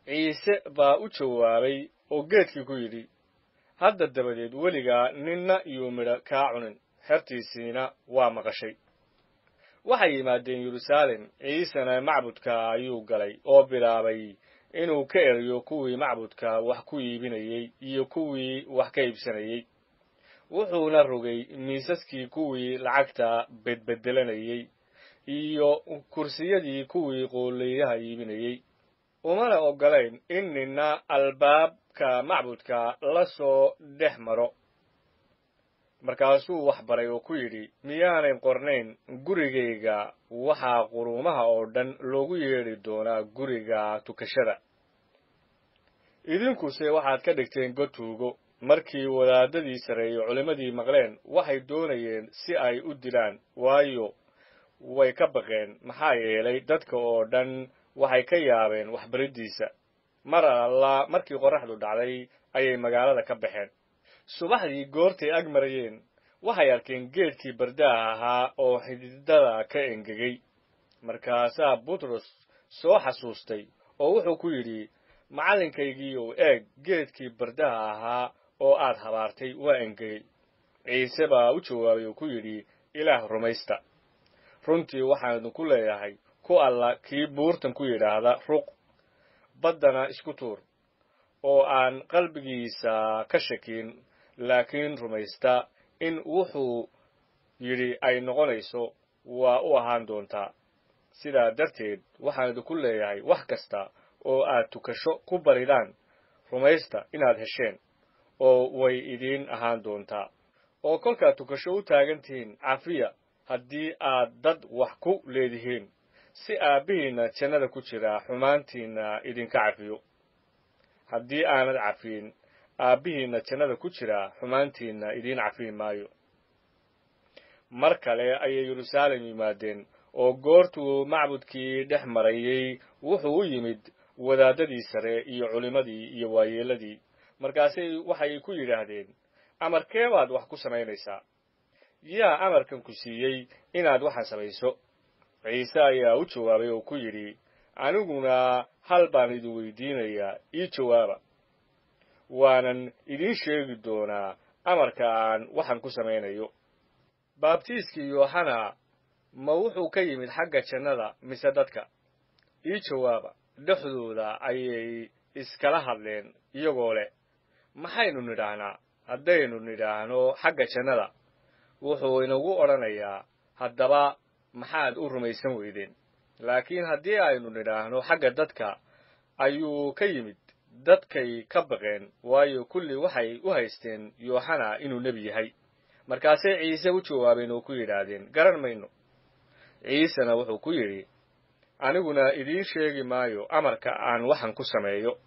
ciise baa u jawaabay oo geedkii ku yidhi hadda dabadeed weligaa ninna yuu midho kaa cunin xertiisiina waa maqashay waxay yimaadeen yeruusaalem ciisena macbudka ayuu galay oo bilaabay inuu ka eriyo kuwii macbudka wax ku iibinayey iyo kuwii wax ka iibsanayey wuxuuna rogay miisaskii kuwii lacagta bedbedelanayey iyo kursiyadii kuwii qoolleeyaha iibinayey umana oggolayn in ninna albaabka macbudka la soo dhex maro markaasuu wax baray oo ku yidhi miyaanay qornayn gurigayga waxaa quruumaha oo dhan loogu yeedhi doonaa guriga tukashada idinkuse waxaad ka dhigteen god tuugo markii wadaadadii sarreeye culimmadii maqleen waxay doonayeen si ay u dilaan waayo way ka baqeen maxaa yeelay dadka oo dhan waxay ka yaabeen waxbariddiisa mar alla markii qorraxdu dhacday ayay magaalada ka baxeen subaxdii goortay ag marayeen waxay arkeen geedkii bardaha ahaa oo xididada ka engegay markaasaa butros soo xasuustay oo wuxuu ku yidhi macallinkaygiiow eeg geedkii bardaha ahaa oo aad habaartay waa engegey ciise baa u jawaabay oo ku yidhi ilaah rumaysta runtii waxaan idinku leeyahay ku alla kii buurtan ku yidhaahda ruq baddana isku tuur oo aan qalbigiisa ka shakin laakiin rumaysta in wuxuu yidhi ay noqonayso waa u ahaan doontaa sidaa darteed waxaan idinku leeyahay wax kasta oo aad tukasho ku baridaan rumaysta inaad hesheen oo way idiin ahaan doontaa oo kolkaad tukasho u taagan tihiin cafiya haddii aad dad wax ku leedihiin si aabbihiinna jannada ku jira xumaantiinna idinka cafiyo haddii aanad cafiyin aabbihiinna jannada ku jira xumaantiinna idiin cafiyi maayo mar kale ayay yeruusaalem yimaadeen oo goortuu macbudkii dhex marayey wuxuu u yimid wadaadadii sare iyo culimmadii iyo waayeelladii markaasay waxay ku yidhaahdeen amarkee baad wax ku samaynaysaa yaa amarkan ku siiyey inaad waxaan samayso ciise ayaa u jawaabay oo ku yidhi aniguna hal baan idin weydiinayaa ii jawaaba waanan idiin sheegi doonaa amarka aan waxaan ku samaynayo baabtiiskii yooxana ma wuxuu ka yimid xagga jannada mise dadka ii jawaaba dhexdooda ayay iskala hadleen iyagoo leh maxaynu nidhaahnaa haddaynu nidhaahno xagga jannada wuxuu inagu odhanayaa haddaba maxaad u rumaysan weydeen laakiin haddii aynu nidhaahno xagga dadka ayuu ka yimid dadkay ka baqeen waayo kulli waxay u haysteen yooxana inuu nebi yahay markaasay ciise u jawaabeen oo ku yidhaahdeen garan mayno ciisena wuxuu ku yidhi aniguna idiin sheegi maayo amarka aan waxan ku sameeyo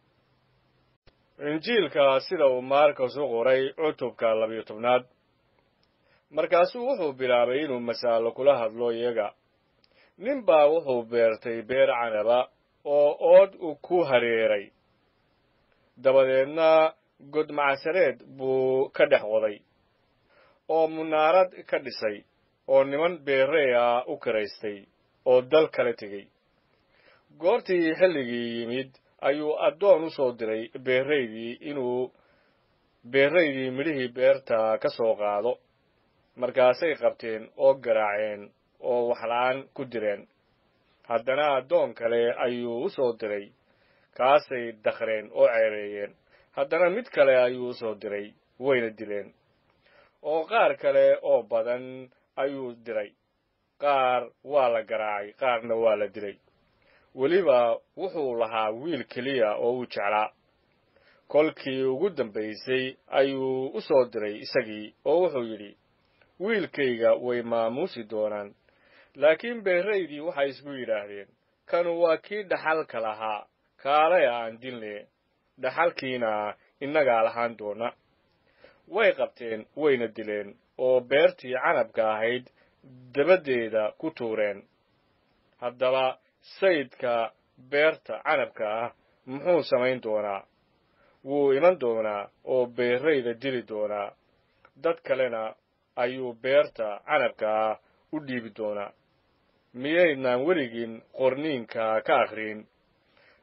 injiilka sida uu maarkas u qoray cutubka labiyo tobnaad markaasuu wuxuu bilaabay inuu masaalo kula hadlo iyaga nin baa wuxuu beertay beer canaba oo ood ku hareeray dabadeedna godmacsareed buu ka dhex qoday oo munaarad ka dhisay oo niman beerrey ah u karaystay oo dal kala tegey goortii xilligii yimid ayuu addoon u soo diray beerraydii inuu beerraydii midhihii beerta ka soo qaado markaasay qabteen oo garaaceen oo waxla'aan ku direen haddana addoon kale ayuu u soo diray kaasay dakhreen oo ceereeyeen haddana mid kale ayuu u soo diray wayna dileen oo qaar kale oo badan ayuu diray qaar waa la garaacay qaarna waa la dilay weliba wuxuu lahaa wiil keliya oo uu jeclaa kolkii ugu dambaysay ayuu u soo diray isagii oo wuxuu yidhi wiilkayga way maamuusi doonaan laakiin beerraydii waxay isku yidhaahdeen kanu waa kii dhaxalka lahaa kaalay aan dilne dhaxalkiina innagaa lahaan doona way qabteen wayna dileen oo beertii canabka ahayd dabaddeeda ku tuureen haddaba sayidka beerta canabka ah muxuu samayn doonaa wuu iman doonaa oo beerrayda dili doonaa dad kalena ayuu beerta canabka ah u dhiibi doonaa miyaydnaan weligiin qorniinka ka akhriin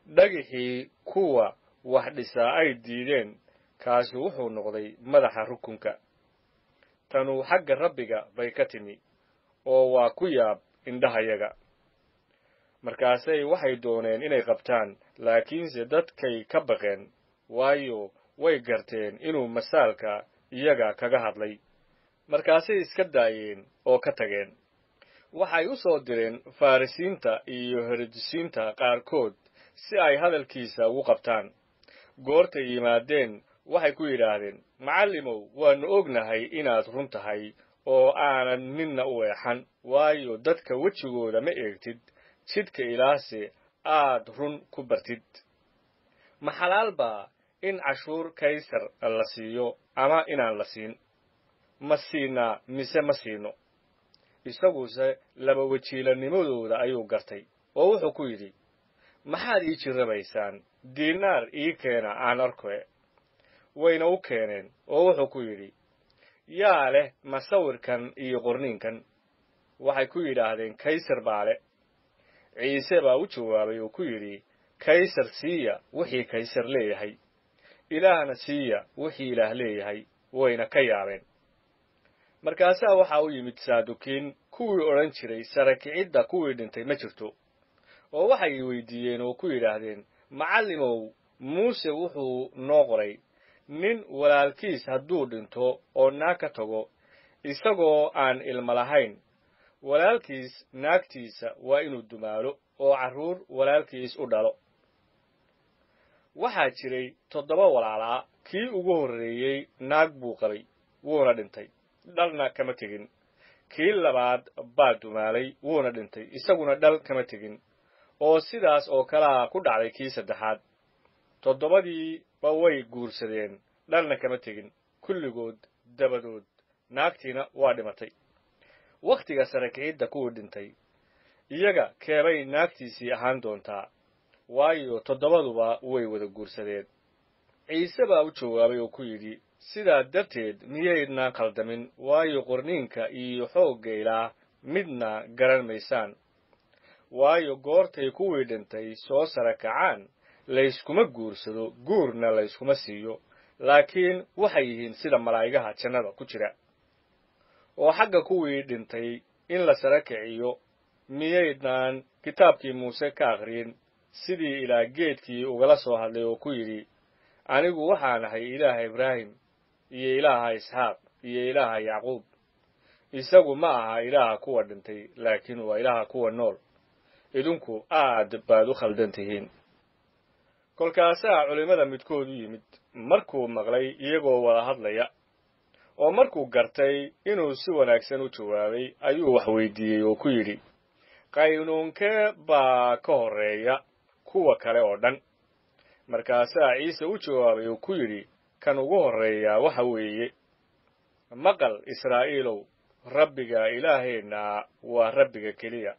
dhagixii kuwa wax dhisaa ay diideen kaasi wuxuu noqday madaxa rukunka tanuu xagga rabbiga bay ka timi oo waa ku yaab indhahayaga markaasay waxay dooneen inay qabtaan laakiinse dadkay ka baqeen waayo way garteen inuu masaalka iyaga kaga hadlay markaasay iska daayeen oo ka tageen waxay u soo direen farrisiinta iyo herodisiinta qaarkood si ay hadalkiisa ugu qabtaan goortay yimaadeen waxay ku yidhaahdeen macallimow waannu ognahay inaad run tahay oo aanad ninna u eexan waayo dadka wejigooda ma eegtid jidhka ilaase aad run ku bartid ma xalaal baa in cashuur kaysar la siiyo ama inaan la siin ma siinaa mise ma siino isaguse laba wajiilanimadooda ayuu gartay oo wuxuu ku yidhi maxaad ii jirrabaysaan diinaar ii keena aan arkoe wayna u keeneen oo wuxuu ku yidhi yaa leh masawirkan iyo qorniinkan waxay ku yidhaahdeen kaysar baa le ciise baa u jawaabay oo ku yidhi kaysar siiya wixii kaysar leeyahay ilaahna siiya wixii ilaah leeyahay wayna ka yaabeen markaasaa waxaa u yimid saadukiin kuwii odhan jiray sara kicidda kuwii dhintay ma jirto oo waxay weydiiyeen oo ku yidhaahdeen macallimow muuse wuxuu noo qoray nin walaalkiis hadduu dhinto oo naag ka tago isagoo aan ilmo lahayn walaalkiis naagtiisa waa inuu dumaalo oo carruur walaalkiis u dhalo waxaa jiray toddoba walaalaa kii ugu horreeyey naag buu qabay wuuna dhintay dhalna kama tegin kii labaad baa dumaalay wuuna dhintay isaguna dhal kama tegin oo sidaas oo kalea ku dhacday kii saddexaad toddobadiiba way guursadeen dhalna kama tegin kulligood dabadood naagtiina waa dhimatay wakhtiga sare kicidda kuwii dhintay iyaga keebay naagtiisii ahaan doontaa waayo toddobaduba way wada guursadeen ciise baa u jawaabay oo ku yidhi sidaa darteed miyaydnaan khaldamin waayo qorniinka iyo xoogga ilaah midna garan maysaan waayo goortay kuwii dhintay soo sara kacaan layskuma guursado guurna layskuma siiyo laakiin waxay yihiin sida malaa'igaha jannada ku jira oo xagga kuwii dhintay in la sara kiciyo miyaydnaan kitaabkii muuse ka akhriyin sidii ilaa geedkii ugala soo hadlay oo ku yidhi anigu waxaan ahay ilaaha ibraahim iyo ilaaha isxaaq iyo ilaaha yacquub isagu ma aha ilaaha kuwa dhintay laakiin waa ilaaha kuwa nool idinku aad baad u khaldan tihiin kolkaasaa culimmada midkood u yimid markuu maqlay iyagoo wada hadlaya oo markuu gartay inuu si wanaagsan u jawaabay ayuu wax weydiiyey oo ku yidhi qaynuunkee baa ka horreeya kuwa kale oo dhan markaasaa ciise u jawaabay oo ku yidhi kan ugu horreeyaa waxa weeye maqal israa'iilow rabbiga ilaaheenna waa rabbiga keliya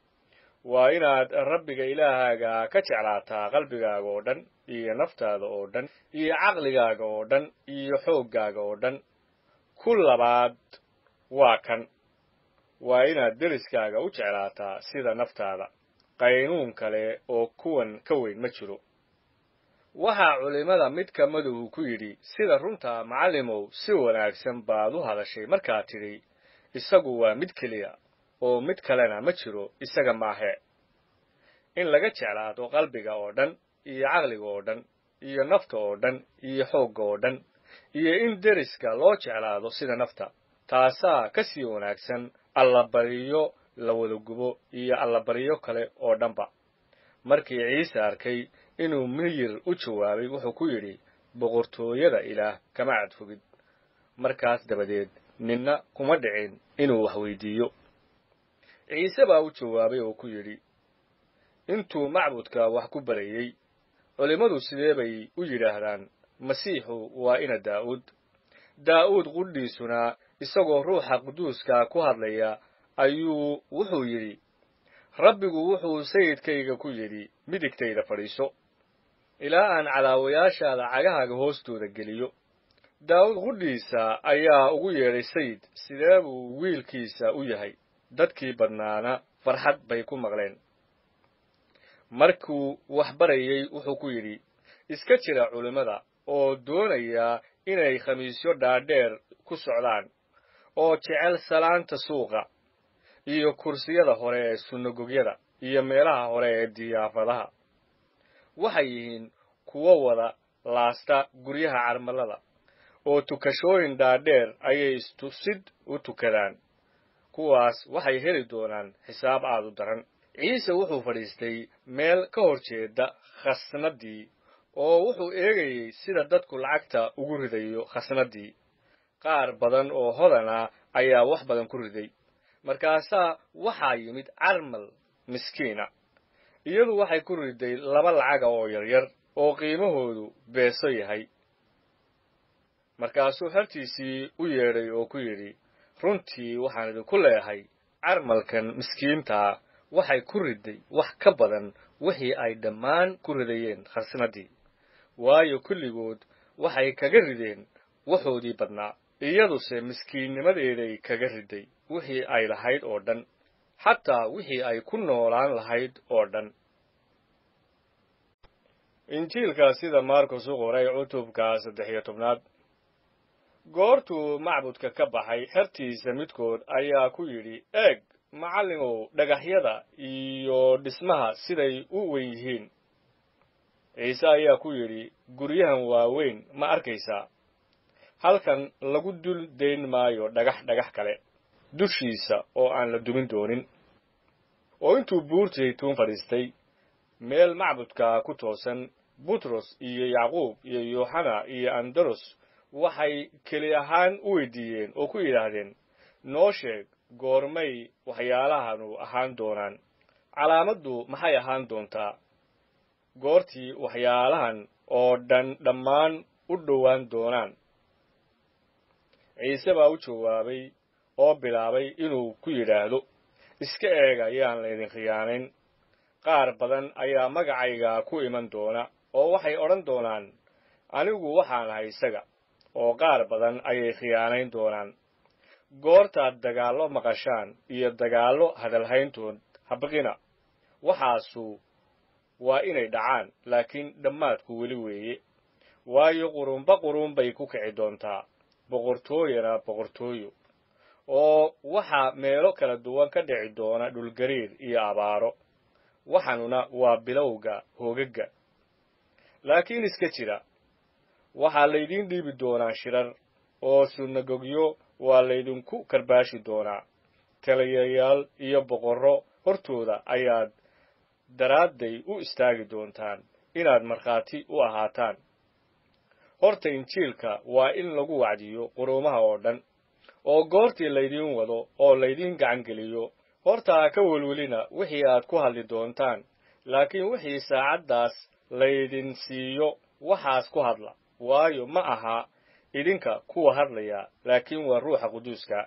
waa inaad rabbiga ilaahaaga ka jeclaataa qalbigaaga oo dhan iyo naftaada oo dhan iyo caqligaaga oo dhan iyo xooggaaga oo dhan ku labaad waa kan waa inaad deriskaaga u jeclaataa sida naftaada qaynuun kale oo kuwan ka weyn ma jiro waxaa culimmada mid ka maduhu ku yidhi sida runta macallimow si wanaagsan baad u hadashay markaad tidhi isagu waa mid keliya oo mid kalena ma jiro isaga maahe in laga jeclaado qalbiga oo dhan iyo caqliga oo dhan iyo nafta oo dhan iyo xoogga oo dhan iyo in deriska loo jeclaado sida nafta taasaa ka sii wanaagsan allabariyo la wada gubo iyo allabariyo kale oo dhanba markii ciise arkay inuu miyir u jawaabay wuxuu ku yidhi boqortooyada ilaah kama cadfogid markaas dabadeed ninna kuma dhicin inuu wax weydiiyo ciise baa u jawaabay oo ku yidhi intuu macbudka wax ku barayey culimmadu sidee bay u yidhaahdaan masiixu waa ina daa'uud daa'uud qudhiisuna isagoo ruuxa quduuska ku hadlaya ayuu wuxuu yidhi rabbigu wuxuu sayidkayga ku yidhi midigtayda fadhiiso ilaa aan calaawayaashaada cagahaaga hoostooda geliyo daa'uud qudhiisa ayaa ugu yeedhay sayid sidee buu wiilkiisa u yahay dadkii badnaana farxad bay ku maqleen markuu wax barayey wuxuu ku yidhi iska jira culimmada oo doonaya inay khamiisyo dhaadheer ku socdaan oo jecel salaanta suuqa iyo kursiyada hore ee sunagogyada iyo meelaha hore ee diyaafadaha waxay yihiin kuwo wada laasta guryaha carmalada oo tukashooyin dhaadheer ayay istusid u tukadaan kuwaas waxay heli doonaan xisaab aad u daran ciise wuxuu fadhiistay meel ka hor jeeda khasnaddii oo wuxuu eegayey sida dadku lacagta ugu ridayo khasnaddii qaar badan oo hodana ayaa wax badan ku riday markaasaa waxaa yimid carmal miskiina iyadu waxay ku riday laba lacaga oo yaryar oo qiimahoodu beeso yahay markaasuu xertiisii u yeedhay oo ku yidhi runtii waxaan idinku leeyahay carmalkan miskiintaa waxay ku riday wax ka badan wixii ay dhammaan ku ridayeen khasnaddii waayo kulligood waxay kaga rideen waxoodii badnaa iyaduse miskiinnimadeeday kaga riday wixii ay lahayd oo dhan xataa wixii ay ku noolaan lahayd oo dhan injiilka sida markus u qoray cutubka saddex iyo tobnaad goortuu macbudka ka baxay xertiisa midkood ayaa ku yidhi eeg macallimow dhagaxyada iyo dhismaha siday u weyn yihiin ciise ayaa ku yidhi guryahan waaweyn ma arkaysaa halkan lagu dul dayn maayo dhagax dhagax kale dushiisa oo aan la dumin doonin oo intuu buurti zaytuun fadhiistay meel macbudka ku toosan butros iyo yacquub iyo yooxana iyo andaros waxay keli ahaan u weydiiyeen oo ku yidhaahdeen noo sheeg goormay waxyaalahanu ahaan doonaan calaamaddu maxay ahaan doontaa goortii waxyaalahan oo dhan dhammaan u dhowaan doonaan ciise baa u jawaabay oo bilaabay inuu ku yidhaahdo iska eega yaan laydin khiyaanayn qaar badan ayaa magacayga ku iman doona oo waxay odhan doonaan anigu waxaan ahay isaga oo qaar badan ayay khiyaanayn doonaan goortaad dagaallo maqashaan iyo dagaallo hadalhayntood habqina waxaasu waa inay dhacaan laakiin dhammaadku weli weeye waayo qurunba qurun bay ku kici doontaa boqortooyana boqortooyo oo waxaa meelo kala duwan ka dhici doona dhulgariir iyo abaaro waxanuna waa bilowga hoogagga laakiin iska jira waxaa laydiin dhiibi doonaa shirar oo sunagogyo waa laydinku karbaashi doonaa taliyayaal iyo boqorro hortooda ayaad daraadday u istaagi doontaan inaad markhaati u ahaataan horta injiilka waa in lagu wacdiyo quruumaha oo dhan oo goortii laydiin wado oo laydiin gacangeliyo horta ha ka welwelina wixii aad ku hadli doontaan laakiin wixii saacaddaas laydin siiyo waxaas ku hadla waayo ma aha idinka kuwa hadlaya laakiin waa ruuxa quduuska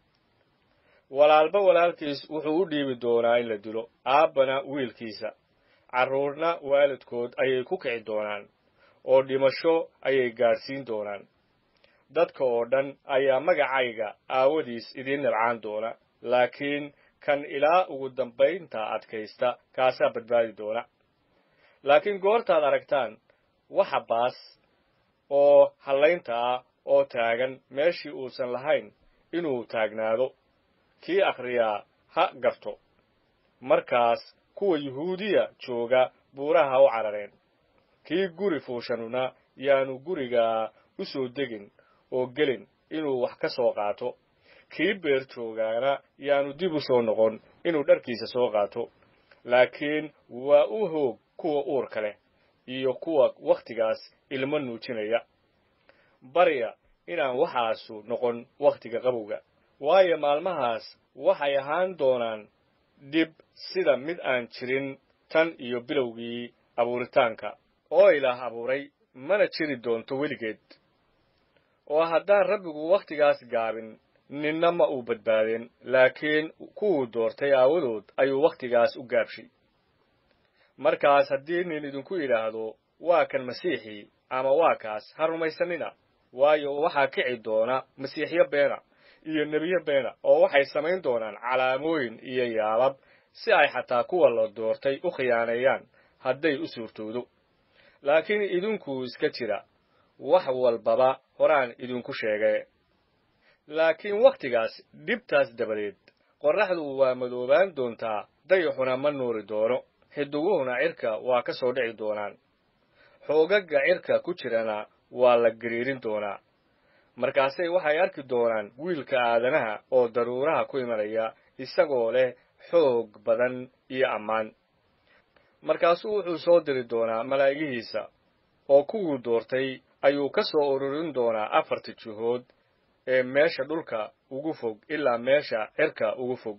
walaalba walaalkiis wuxuu u dhiibi doonaa in la dilo aabbana wiilkiisa carruurna waalidkood ayay ku kici doonaan oo dhimasho ayay gaadhsiin doonaan dadka oo dhan ayaa magacayga aawadiis idiin nabcaan doona laakiin kan ilaa ugu dambaynta adkaysta kaasaa badbaadi doona laakiin goortaad aragtaan waxa baas oo hallaynta ah oo taagan meeshii uusan lahayn inuu taagnaado kii akhriyaa ha garto markaas kuwa yuhuudiya jooga buuraha u carareen kii guri fuushanuna yaanu gurigaa u soo degin oo gelin inuu wax ka soo qaato kii beer joogaana yaanu dib u soo noqon inuu dharkiisa soo qaato laakiin waa u hoog kuwa uurka leh iyo kuwa wakhtigaas ilmo nuujinaya barya inaan waxaasu noqon wakhtiga qabowga waayo maalmahaas waxay ahaan doonaan dhib sida mid aan jirin tan iyo bilowgii abuuritaanka oo ilaah abuuray mana jiri doonto weligeed oo haddaan rabbigu wakhtigaas gaabin ninna ma uu badbaadeen laakiin kuwuu doortay aawadood ayuu wakhtigaas u gaabshay markaas haddii nin idinku yidhaahdo waa kan masiixii ama waa kaas ha rumaysanina waayo waxaa kici doona masiixyo beena iyo nebiyo beena oo waxay samayn doonaan calaamooyin iyo yaabab si ay xataa kuwa la doortay u khiyaaneeyaan hadday u suurtoodo laakiin idinku iska jira wax walbaba horaan idinku sheegay laakiin wakhtigaas dhibtaas dabadeed qorraxdu waa madoobaan doontaa dayaxuna ma nuuri doono xidiguhuna cirka waa ka soo dhici doonaan xoogagga cirka ku jirana waa la gariirin doonaa markaasay waxay arki doonaan wiilka aadanaha oo daruuraha ku imanaya isagoo leh xoog badan iyo ammaan markaasuu wuxuu soo diri doonaa malaa'igihiisa oo kuwuu doortay ayuu ka soo ururin doonaa afarta jihood ee meesha dhulka ugu fog ilaa meesha cirka ugu fog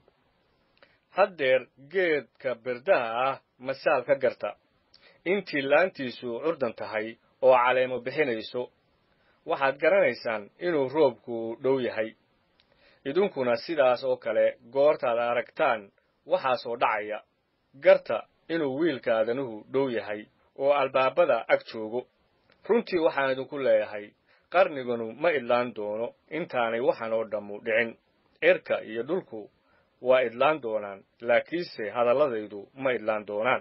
haddeer geedka birdaha ah masaal ka garta intii laantiisu curdan tahay oo caleemo bixinayso waxaad garanaysaan inuu roobku dhow yahay idinkuna sidaas oo kale goortaad aragtaan waxaasoo dhacaya garta inuu wiilka aadanuhu dhow yahay oo albaabada ag joogo runtii waxaan idinku leeyahay qarniganu ma idlaan doono intaanay waxan oo dhammu dhicin cirka iyo dhulku waa idlaan doonaan laakiinse hadalladaydu ma idlaan doonaan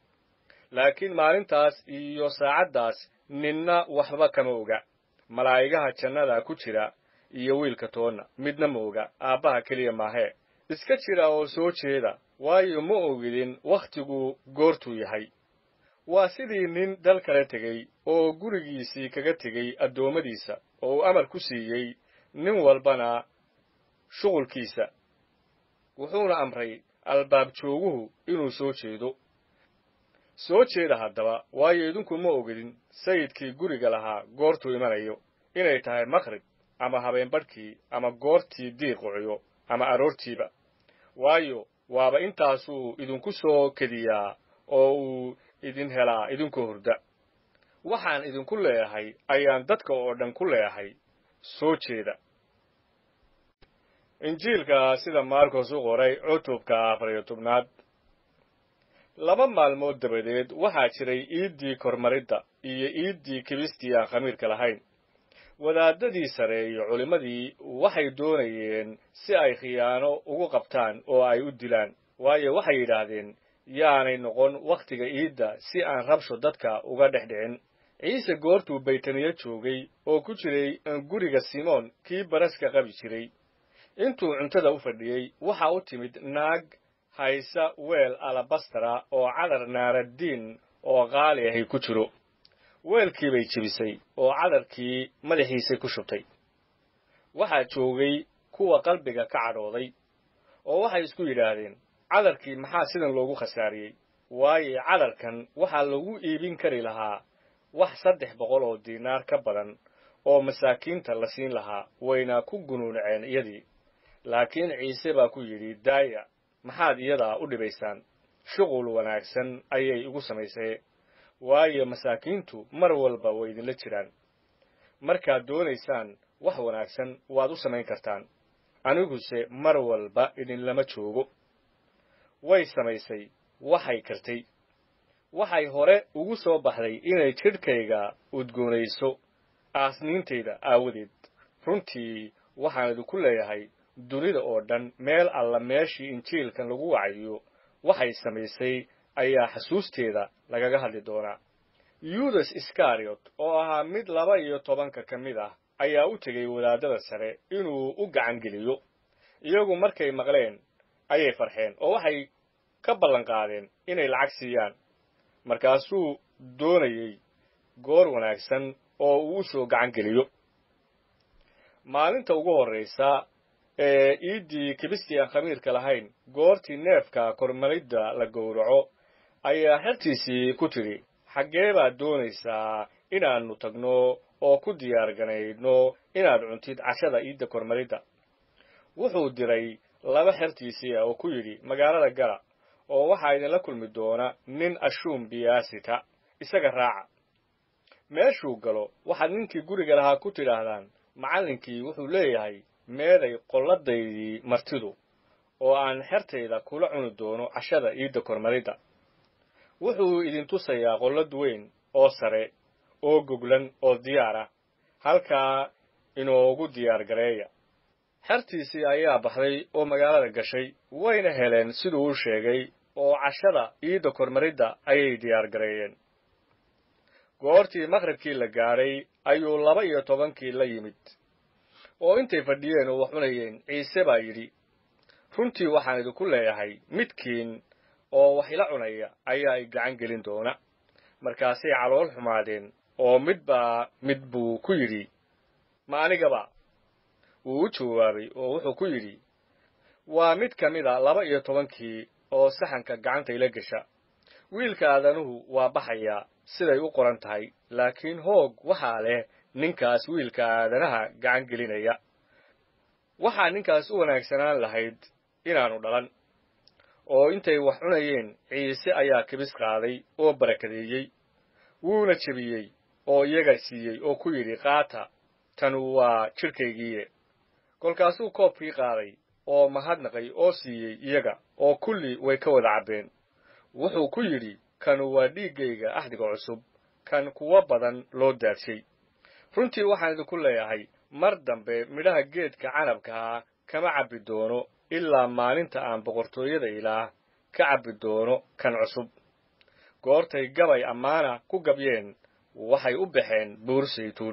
laakiin maalintaas iyo saacaddaas ninna waxba kama oga malaa'igaha jannada ku jira iyo wiilka toonna midna ma oga aabbaha keliya maahee iska jira oo soo jeeda waayo ma ogidin wakhtigu goortuu yahay waa sidii nin dal kala tegey oo gurigiisii kaga tegey addoommadiisa oo uu amar ku siiyey nin walbana shuqulkiisa wuxuuna amray albaab jooguhu inuu soo jeedo soo jeeda haddaba waayo idinku ma ogidin sayidkii guriga lahaa goortuu imanayo inay tahay maqrib ama habeenbadhkii ama goortii diiq quciyo ama aroortiiba waayo waaba intaasuu idinku soo kediyaa oo uu idin helaa idinkoo hurda waxaan idinku leeyahay ayaan dadka oo dhan ku leeyahay soo jeeda injiilka sida maarkos u qoray cutubka afariyo tobnaad laba maalmood dabadeed waxaa jiray iiddii kormaridda iyo iiddii kibistii aan khamiirka lahayn wadaadadii sare iyo culimmadii waxay doonayeen si ay khiyaano ugu qabtaan oo ay u dilaan waayo waxay yidhaahdeen yaanay noqon wakhtiga iidda si aan rabsho dadka uga dhex dhicin ciise goortuu baytaniyo joogay oo ku jiray guriga simoon kii baraska qabi jiray intuu cuntada u fadhiyey waxa u timid naag haysa weel alabastara oo cadar naaradiin oo qaali ahi ku jiro weelkii bay jebisay oo cadarkii madaxiisay ku shubtay waxaa joogay kuwa qalbiga ka cadhooday oo waxay isku yidhaahdeen cadarkii maxaa sidan loogu khasaariyey waayo cadarkan waxaa lagu iibin kari lahaa wax saddex boqol oo diinaar ka badan oo masaakiinta la siin lahaa wayna ku gunuunaceen iyadii laakiin ciise baa ku yidhi daaya maxaad iyadaa u dhibaysaan shuqul wanaagsan ayay igu samaysay waayo masaakiintu mar walba way idinla jiraan markaad doonaysaan wax wanaagsan waad u samayn kartaan aniguse mar walba idinlama joogo way samaysay waxay kartay waxay hore ugu soo baxday inay jidhkayga udgoonayso aasniintayda aawadeed runtii waxaan idinku leeyahay dunida oo dhan meel alla meeshii injiilkan lagu wacayo waxay samaysay ayaa xasuusteeda lagaga hadli doonaa yudas iskariot oo ahaa mid laba iyo tobanka ka mid ah ayaa u tegey wadaadada sare inuu u gacan geliyo iyagu markay maqleen ayay farxeen oo waxay ka ballan qaadeen inay lacag siiyaan markaasuu doonayey goor wanaagsan oo uu u soo gacan geliyo maalinta ugu horraysa ee iiddii kibistii aan khamiirka lahayn goortii neefka kormaridda la gowraco ayaa xertiisii ku tidhi xaggee baad doonaysaa inaannu tagno oo ku diyaar ganaydno inaad cuntid cashada iidda kormaridda wuxuu diray laba xertiisii ah oo ku yidhi magaalada gala oo waxaa idinla kulmi doona nin ashuum biyaasita isaga raaca meeshuu galo waxaad ninkii guriga lahaa ku tidhaahdaan macallinkii wuxuu leeyahay meeday qolladaydii martidu oo aan xertayda kula cuni doono cashada iidda kormaridda wuxuu idin tusayaa qollad weyn oo sare oo goglan oo diyaar ah halkaa inoogu diyaar gareeya xertiisii ayaa baxday oo magaalada gashay wayna heleen siduu u sheegay oo cashada iidda kormaridda ayay diyaar gareeyeen goortii maqribkii la gaadhay ayuu laba iyo tobankii la yimid oo intay fadhiyeen oo wax cunayeen ciise baa yidhi runtii waxaan idinku leeyahay midkiin oo wax ila cunaya ayaa i gacan gelin doona markaasay calool xumaadeen oo midbaa mid buu ku yidhi ma anigaba wuu u jawaabay oo wuxuu ku yidhi waa mid ka mid a laba iyo tobankii oo saxanka gacanta ila gesha wiilka aadanuhu waa baxayaa siday u qoran tahay laakiin hoog waxaa leh ninkaas wiilka aadanaha gacan gelinaya waxaa ninkaas u wanaagsanaan lahayd inaannu dhalan oo intay wax cunayeen ciise ayaa kibis qaaday oo barakadeeyey wuuna jebiyey oo iyaga siiyey oo ku yidhi qaata tanu waa jidhkaygiiye kolkaasuu koobkii qaaday oo mahadnaqay oo siiyey iyaga oo kulli way ka wada cabbeen wuxuu ku yidhi kanu waa dhiiggayga axdiga cusub kan kuwo badan loo daadshay runtii waxaan idinku leeyahay mar dambe midhaha geedka canabkaha kama cabbi doono ilaa maalinta aan boqortooyada ilaah ka cabbi doono kan cusub goortay gabay ammaana ku gabyeen waxay u baxeen buur saytuun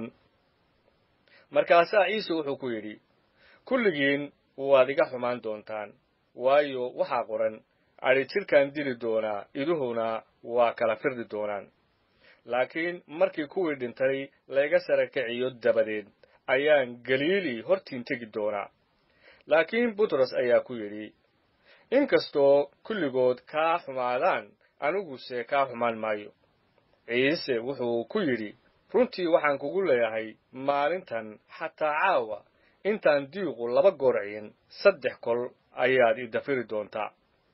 markaasaa ciise wuxuu ku yidhi kulligiin waad iga xumaan doontaan waayo waxaa qoran adhi jidhkaan dili doonaa iduhuna waa kala firdi doonaan laakiin markii kuwii dhintay layga sara kiciyo dabadeed ayaan galiili hortiin tegi doonaa laakiin butros ayaa ku yidhi inkastoo kulligood kaa xumaadaan aniguse kaa xumaan maayo ciise wuxuu ku yidhi runtii waxaan kugu leeyahay maalintan xataa caawa intaan diiqu laba goorciin saddex kol ayaad i dafiri doontaa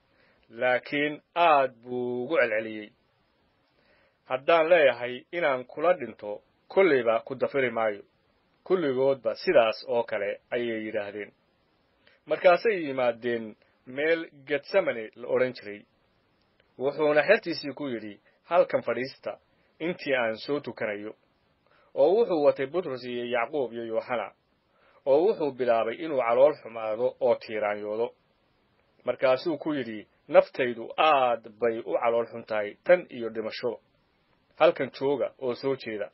laakiin aad buu ugu celceliyey haddaan leeyahay inaan kula dhinto kollayba ku dafiri maayo kulligoodba sidaas oo kale ayay yidhaahdeen markaasay yimaadeen meel getsemane la odhan jiray wuxuuna xertiisii ku yidhi halkan fadhiista intii aan soo tukanayo oo wuxuu watay butros iyo yacquub iyo yooxana oo wuxuu bilaabay inuu calool xumaado oo tiiraanyoodo markaasuu ku yidhi naftaydu aad bay u calool xun tahay tan iyo dhimasho halkan jooga oo soo jeeda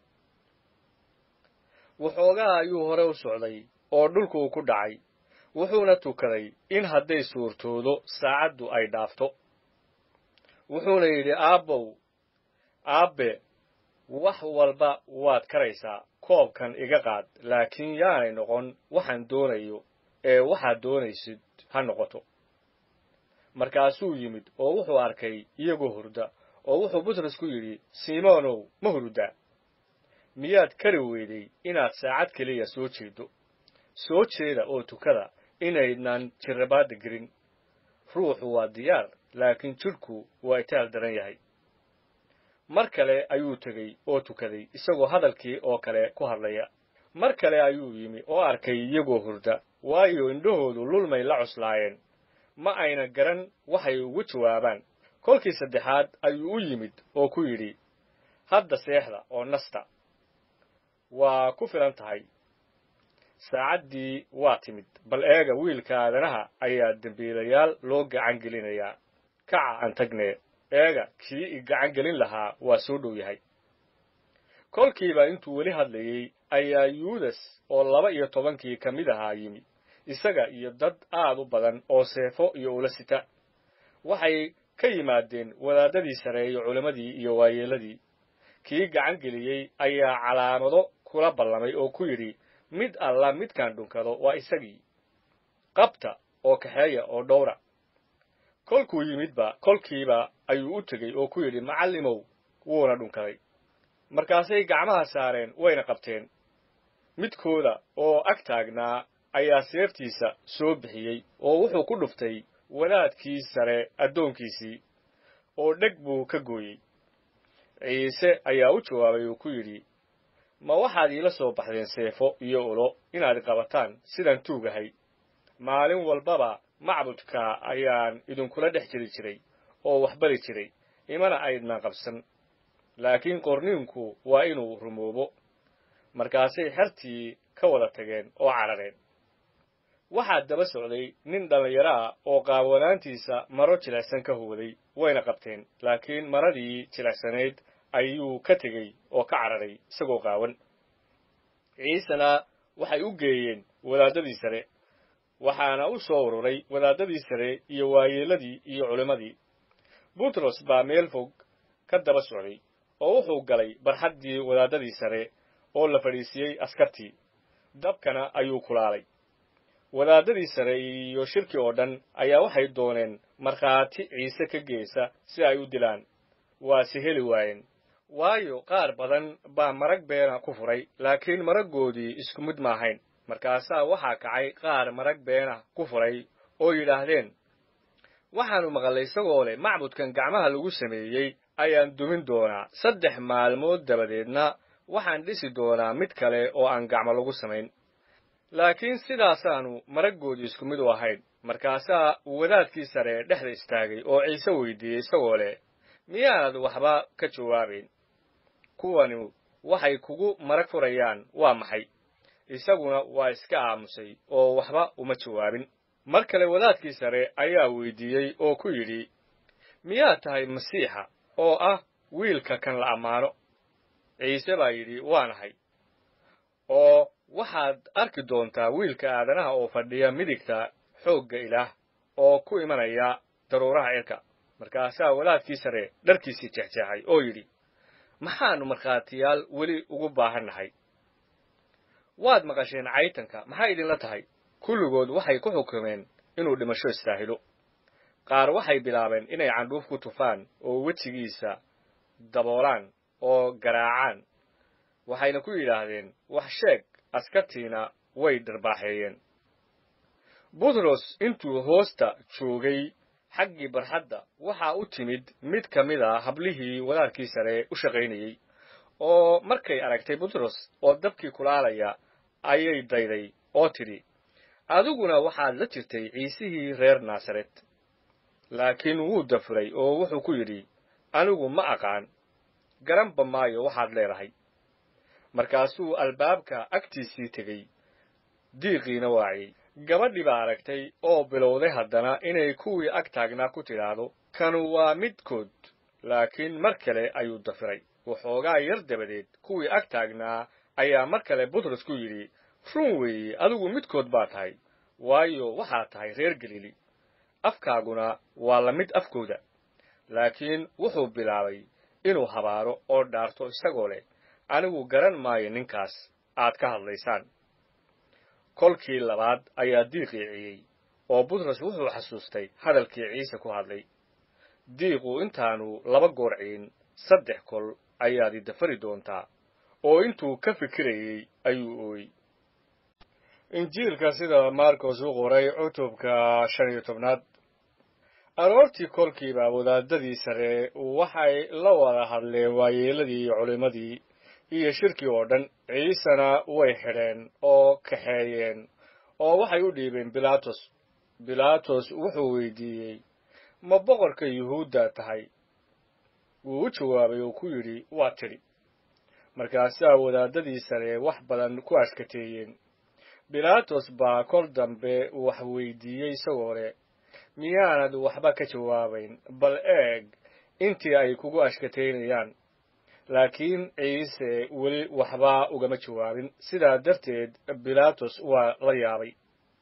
waxoogaa ayuu hore u socday oo dhulkuu ku dhacay wuxuuna tukaday in hadday suurtoodo saacaddu ay dhaafto wuxuuna yidhi aabbow aabbe wax walba waad karaysaa koobkan iga qaad laakiin yaanay noqon waxaan doonayo ee waxaad doonaysid ha noqoto markaasuu yimid oo wuxuu arkay iyagoo hurda oo wuxuu butros ku yidhi simoonow ma hurdaa miyaad kari weyday inaad saacad keliya soo jeedo soo jeeda oo tukada inaydnan jirrabaadda gelin ruuxu waa diyaar laakiin jidhku waa itaal daran yahay mar kale ayuu tegey oo tukaday isagoo hadalkii oo kale ku hadlaya mar kale ayuu yimi oo arkay iyagoo hurda waayo indhahoodu lulmay la cuslaayeen ma ayna garan waxay ugu jawaabaan kolkii saddexaad ayuu u yimid oo ku yidhi hadda seexda oo nasta waa ku filan tahay saacaddii waa timid bal eega wiilka aadanaha ayaa dembiilayaal loo gacan gelinayaa kaca aan tagnee eega kii i gacan gelin lahaa waa soo dhow yahay kolkiiba intuu weli hadlayey ayaa yuudas oo laba iyo tobankii ka mid ahaa yimi isaga iyo dad aad u badan oo seefo iyo ula sita waxay ka yimaadeen wadaadadii sare iyo culimmadii iyo waayeelladii kii gacan geliyey ayaa calaamado kula ballamay oo ku yidhi mid alla midkaan dhunkado waa isagii qabta oo kaxeeya oo dhowra kolkuu yimidba kolkiiba ayuu u tegey oo ku yidhi macallimow wuuna dhunkaday markaasay gacmaha saareen wayna qabteen midkooda oo ag taagnaa ayaa seeftiisa soo bixiyey oo wuxuu ku dhuftay wadaadkii sare addoonkiisii oo dheg buu ka gooyey ciise ayaa u jawaabay oo ku yidhi ma waxaad iila soo baxdeen seefo iyo ulo inaad qabataan sidaan tuugahay maalin walbaba macbudka ayaan idinkula dhex jiri jiray oo wax bari jiray imana aydnan qabsan laakiin qorniinku waa inuu rumoobo markaasay xertii ka wada tageen oo carareen waxaa daba socday nin dhallinyaro ah oo qaawanaantiisa maro jilicsan ka hooday wayna qabteen laakiin maradii jilicsanayd ayuu ka tegey oo ka cararay isagoo qaawan ciisena waxay u geeyeen wadaadadii sare waxaana u soo ururay wadaadadii sare iyo waayeelladii iyo culimmadii butros baa meel fog ka daba socday oo wuxuu galay barxaddii wadaadadii sare oo la fadhiisiyey askartii dabkana ayuu kulaalay wadaadadii sare iyo shirki oo dhan ayaa waxay dooneen markhaati ciise ka geesa si ay u dilaan waase heli waayeen waayo qaar badan baa marag beena ku furay laakiin maraggoodii isku mid ma ahayn markaasaa waxaa kacay qaar marag beena ku furay oo yidhaahdeen waxaannu maqallay isagoo leh macbudkan gacmaha lagu sameeyey ayaan dumin doonaa saddex maalmood dabadeedna waxaan dhisi doonaa mid kale oo aan gacmo lagu samayn laakiin sidaasaannu maraggoodii isku mid u ahayn markaasaa wadaadkii sare dhexda istaagay oo ciise weydiiyey isagoo leh miyaanad waxba ka jawaabayn kuwani waxay kugu marag furayaan waa maxay isaguna waa iska aamusay oo waxba uma jawaabin mar kale wadaadkii sare ayaa weydiiyey oo ku yidhi miyaad tahay masiixa oo ah wiilka kan la ammaano ciise baa yidhi waanahay oo waxaad arki doontaa wiilka aadanaha oo fadhiya midigta xoogga ilaah oo ku imanaya daruuraha cirka markaasaa wadaadkii sare dharkiisii jexjeexay oo yidhi maxaannu markhaatiyaal weli ugu baahannahay waad maqasheen caytanka maxay idinla tahay kulligood waxay ku xukumeen inuu dhimasho istaahilo qaar waxay bilaabeen inay candhuuf ku tufaan oo wejigiisa daboolaan oo garaacaan waxayna ku yidhaahdeen wax sheeg askartiina way dharbaaxeeyeen butros intuu hoosta joogay xaggii barxadda waxaa u timid mid ka mid a hablihii wadaadkii sare u shaqaynayey oo markay aragtay butros oo dabkii kulaalaya ayay dayday oo tidhi adiguna waxaad la jirtay ciisihii reer naasaret laakiin wuu dafuray oo wuxuu ku yidhi anigu ma aqaan garanba maayo waxaad leedahay markaasuu albaabka agtiisii tegey diiqiina waaciyey gabadhii baa aragtay oo bilowday haddana inay kuwii ag taagnaa ku tidhaahdo kanu waa midkood laakiin mar kale ayuu dafiray waxoogaa yar dabadeed kuwii ag taagnaa ayaa mar kale butros ku yidhi run weeye adigu midkood baa tahay waayo waxaad tahay reer galiili afkaaguna waa la mid afkooda laakiin wuxuu bilaabay inuu habaaro oo dhaarto isagoo leh anigu garan maayo ninkaas aad ka hadlaysaan kolkii labaad ayaa diiqii ciyey oo butros wuxuu xasuustay hadalkii ciise ku hadlay diiqu intaanu laba goor ciyin saddex kol ayaad i dafari doontaa oo intuu ka fikirayey ayuu ooyey injiilka sida marcos u qoray cutubka shan iyo tobnaad aroortii kolkiiba wadaadadii sare waxay la wada hadleen waayeeladii iyo culimmadii iyo shirkii oo dhan ciisena way xidheen oo kaxeeyeen oo waxay u dhiibeen bilaatos bilaatos wuxuu weydiiyey ma boqorka yuhuudda tahay wuu u jawaabay oo ku yidhi waa tidhi markaasaa wadaadadii sare wax badan ku ashkateeyeen bilaatos baa kol dambe wax weydiiyey isagoo leh miyaanad waxba ka jawaabayn bal eeg intii ay kugu ashkateynayaan laakiin ciise weli waxba ugama jawaabin sidaa darteed bilaatos waa la yaabay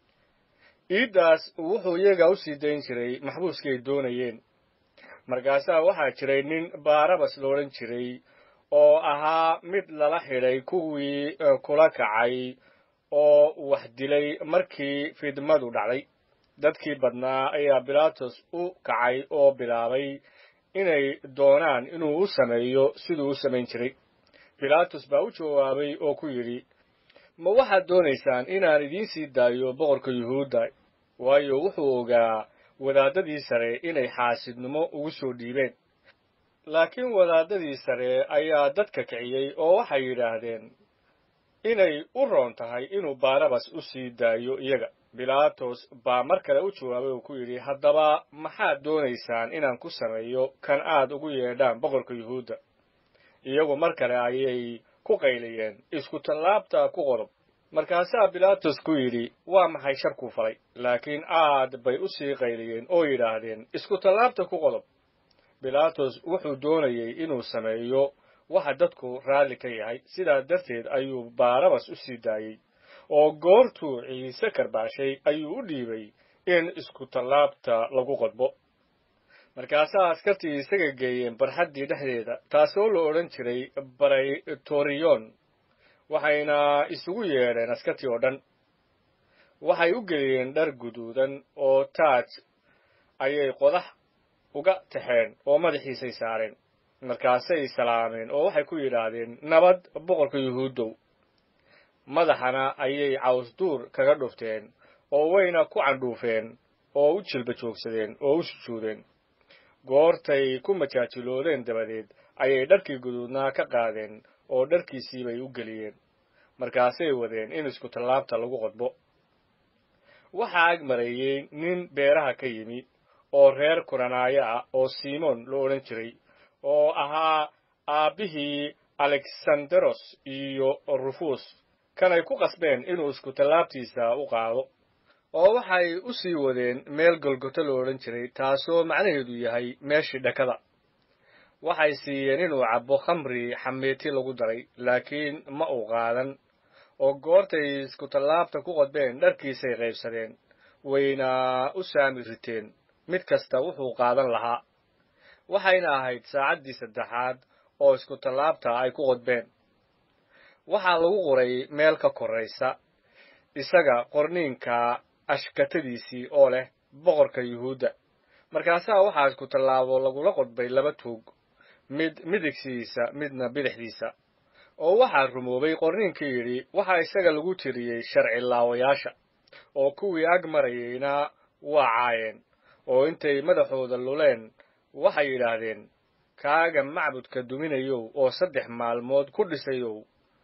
iiddaas wuxuu iyaga u sii dayn jiray maxbuuskay doonayeen markaasaa waxaa jiray nin baarabas loodhan jiray oo ahaa mid lala xidhay kuwii kula kacay oo wax dilay markii fidmadu dhacday dadkii badnaa ayaa bilaatos u kacay oo bilaabay inay doonaan inuu u sameeyo siduu u samayn jiray bilaatos baa u jawaabay oo ku yidhi ma waxaad doonaysaan inaan idiin sii daayo boqorka yuhuudda waayo wuxuu ogaa wadaadadii sare inay xaasidnimo ugu soo dhiibeen laakiin wadaadadii sare ayaa dadka kiciyey oo waxay yidhaahdeen inay u roon tahay inuu baarabas u sii daayo iyaga bilaatos baa mar kale u jawaabay oo ku yidhi haddaba maxaad doonaysaan inaan ku sameeyo kan aad ugu yeedhaan boqorka yuhuudda iyagu mar kale ayay ku qayliyeen isku tallaabta ku qodob markaasaa bilaatos ku yidhi waa maxay sharkuu falay laakiin aad bay u sii qayliyeen oo yidhaahdeen isku tallaabta ku qodob bilaatos wuxuu doonayey inuu sameeyo waxa dadku raalli ka yahay sidaa darteed ayuu baarabas u sii daayey oo goortuu ciise karbaashay ayuu u dhiibay in isku tallaabta lagu qodbo markaasaa askartii isaga geeyeen barxaddii dhexdeeda taasoo la odhan jiray baraytoriyon waxayna isugu yeedheen askartii oo dhan waxay u geliyeen dhar guduudan oo taaj ayay qodax uga taxeen oo madaxiisay saareen markaasay salaameen oo waxay ku yidhaahdeen nabad boqorka yuhuuddow madaxana ayay cawsduur kaga dhufteen oo wayna ku candhuufeen oo u jilba joogsadeen oo u sujuudeen goortay ku majaajiloodeen dabadeed ayay dharkii guduudnaa ka qaadeen oo dharkiisii bay u geliyeen markaasay wadeen in isku tallaabta lagu qodbo waxaa ag mareeyey nin beeraha ka yimi oo reer kuranaayo ah oo simoon la odhan jiray oo ahaa aabbihii alexanderos iyo rufus kanay ku qasbeen inuu isku tallaabtiisa u qaado oo waxay u sii wadeen meel golgoto la odhan jiray taasoo macnaheedu yahay meeshii dhakada waxay siiyeen inuu cabbo khamri xameeti lagu daray laakiin ma uu qaadan oo goortay isku tallaabta ku qodbeen dharkiisay qaybsadeen wayna u saami riteen mid kasta wuxuu qaadan lahaa waxayna ahayd saacaddii saddexaad oo isku tallaabta ay ku qodbeen waxaa lagu qoray meel ka korraysa isaga qorniinka ashkatadiisii oo leh boqorka yuhuudda markaasaa waxaa isku tallaabo lagula qodbay laba tuug mid midigsiisa midna bidixdiisa oo waxaa rumoobay qorniinkii yidhi waxaa isaga lagu tiriyey sharci laawayaasha oo kuwii ag marayeyna waa caayeen oo intay madaxooda luleen waxay yidhaahdeen kaaga macbudka duminayow oo saddex maalmood ku dhisayow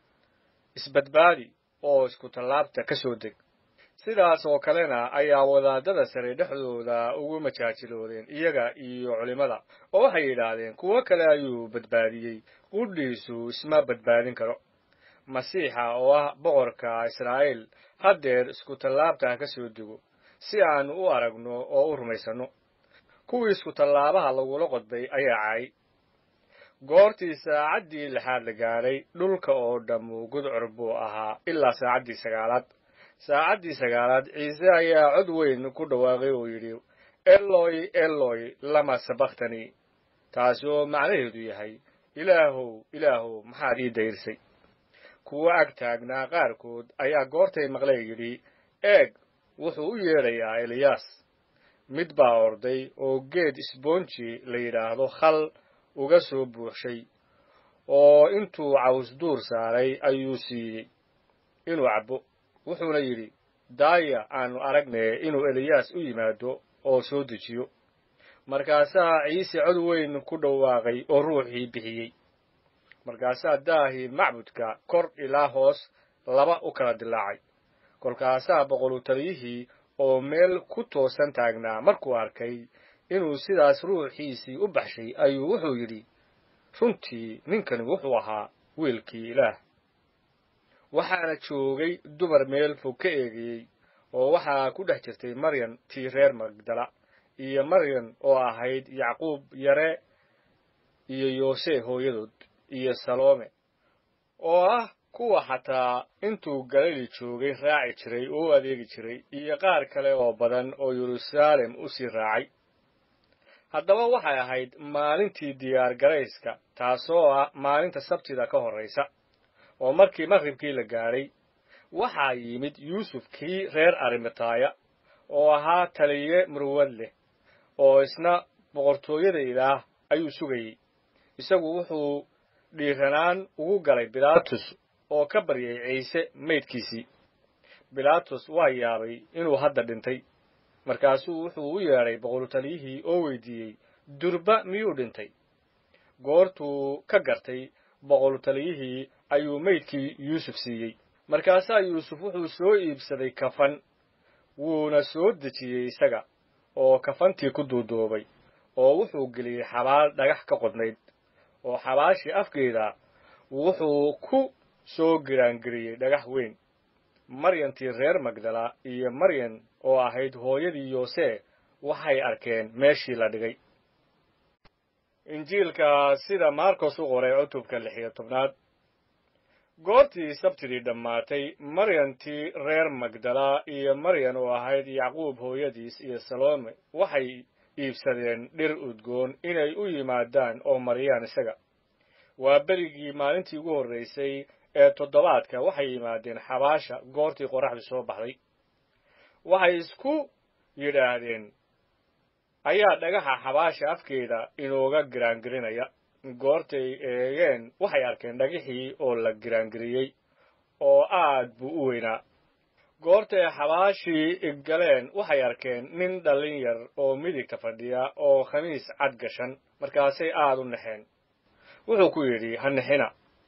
isbadbaadi oo isku tallaabta ka soo deg sidaas oo kalena ayaa wadaadada sare dhexdooda ugu majaajiloodeen iyaga iyo culimmada oo waxay yidhaahdeen kuwo kale ayuu badbaadiyey qudhiisu isma badbaadin karo masiixa oo ah boqorka israa'iil haddeer isku tallaabta ka soo dego si aanu u aragno oo u rumaysanno kuwii isku tallaabaha lagula qodbay ayaa cay goortii saacaddii lixaad la gaadhay dhulka oo dhammu gudcur buu ahaa ilaa saacaddii sagaalaad saacaddii sagaalaad ciise ayaa cod weyn ku dhawaaqay oo yidhi eloy eloy lama sabakhtani taasi oo macnaheedu yahay ilaahow ilaahow maxaad ii dayrsay kuwo ag taagnaa qaarkood ayaa goortay maqlay yidhi eeg wuxuu u yeedhayaa eliyaas mid baa orday oo geed isboonji la yidhaahdo khal uga soo buuxshay oo intuu caws duur saaray ayuu siiyey inuu cabbo wuxuuna yidhi daaya aanu aragnee inuu eliyaas u yimaado oo soo dejiyo markaasaa ciise cod weyn ku dhawaaqay oo ruuxii bixiyey markaasaa daahii macbudka kor ilaa hoos laba u kala dilaacay kolkaasaa boqolu taliyihii oo meel ku toosan taagnaa markuu arkay inuu sidaas ruuxiisii u baxshay ayuu wuxuu yidhi runtii ninkani wuxuu ahaa wiilkii ilaah waxaana joogay dumar meel fog ka eegayey oo waxaa ku dhex jirtay maryan tii reer magdala iyo maryan oo ahayd yacquub yare iyo yoose hooyadood iyo saloome oo ah kuwa xataa intuu galili joogay raaci jiray oo u adeegi jiray iyo qaar kale oo badan oo yeruusaalem u sii raacay haddaba waxay ahayd maalintii diyaar garayska taasoo ah maalinta sabtida ka horraysa oo markii maqribkii la gaadhay waxaa yimid yuusuf kii reer arimataaya oo ahaa taliye murwad leh oo isna boqortooyada ilaah ayuu sugayey isagu wuxuu dhiiranaan ugu galay bilaatus oo ka baryay ciise maydkiisii bilaatus waa yaabay inuu hadda dhintay markaasuu wuxuu u yeedhay boqortaliyihii oo weydiiyey durba miyuu dhintay goortuu ka gartay boqortaliyihii ayuu maydkii yuusuf siiyey markaasaa yuusuf wuxuu soo iibsaday kafan wuuna soo dejiyey isaga oo kafantii ku duuduubay oo wuxuu geliyey xabaal dhagax ka qodnayd oo xabaashii afkeeda wuxuu ku soo giraangeliyey dhagax weyn maryantii reer magdala iyo maryan oo ahayd hooyadii yoose waxay arkeen meeshii la dhigay injiilka sida marcos u qoray cutubka lix iyo tobnaad goortii sabtidii dhammaatay maryantii reer magdala iyo maryan oo ahayd yacquub hooyadiis iyo salome waxay iibsadeen dhir udgoon inay u yimaadaan oo mariyaan isaga waa berigii maalintii ugu horraysay ee toddobaadka waxay yimaadeen xabaasha goortii qorraxdu soo baxday waxay isku yidhaahdeen ayaa dhagaxa xabaasha afkeeda inooga giraangirinaya goortay eegeen waxay arkeen dhagixii oo la giraangiriyey oo aad buu u weynaa goortay xabaashii galeen waxay arkeen nin dhallin yar oo midigta fadhiya oo khamiis cad gashan markaasay aad u naxeen wuxuu ku yidhi ha nixina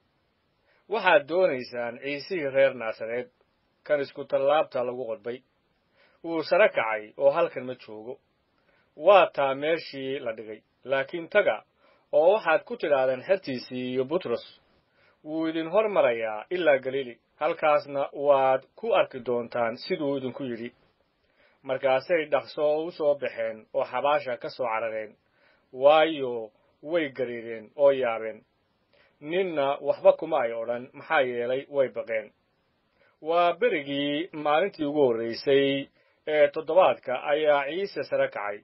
waxaad doonaysaan ciisihii reer naasareed kan isku tallaabta lagu qodbay wuu sare kacay oo halkan ma joogo waa taa meeshii la dhigay laakiin taga oo waxaad ku tidhaahdeen xertiisii iyo butros wuu idin hor marayaa ilaa galiili halkaasna waad ku arki doontaan siduu idinku yidhi markaasay dhaqso u soo baxeen oo xabaasha ka soo carareen waayo way gariireen oo yaabeen ninna waxba kuma ay odhan maxaa yeelay way baqeen waa berigii maalintii ugu horraysay ee toddobaadka ayaa ciise sare kacay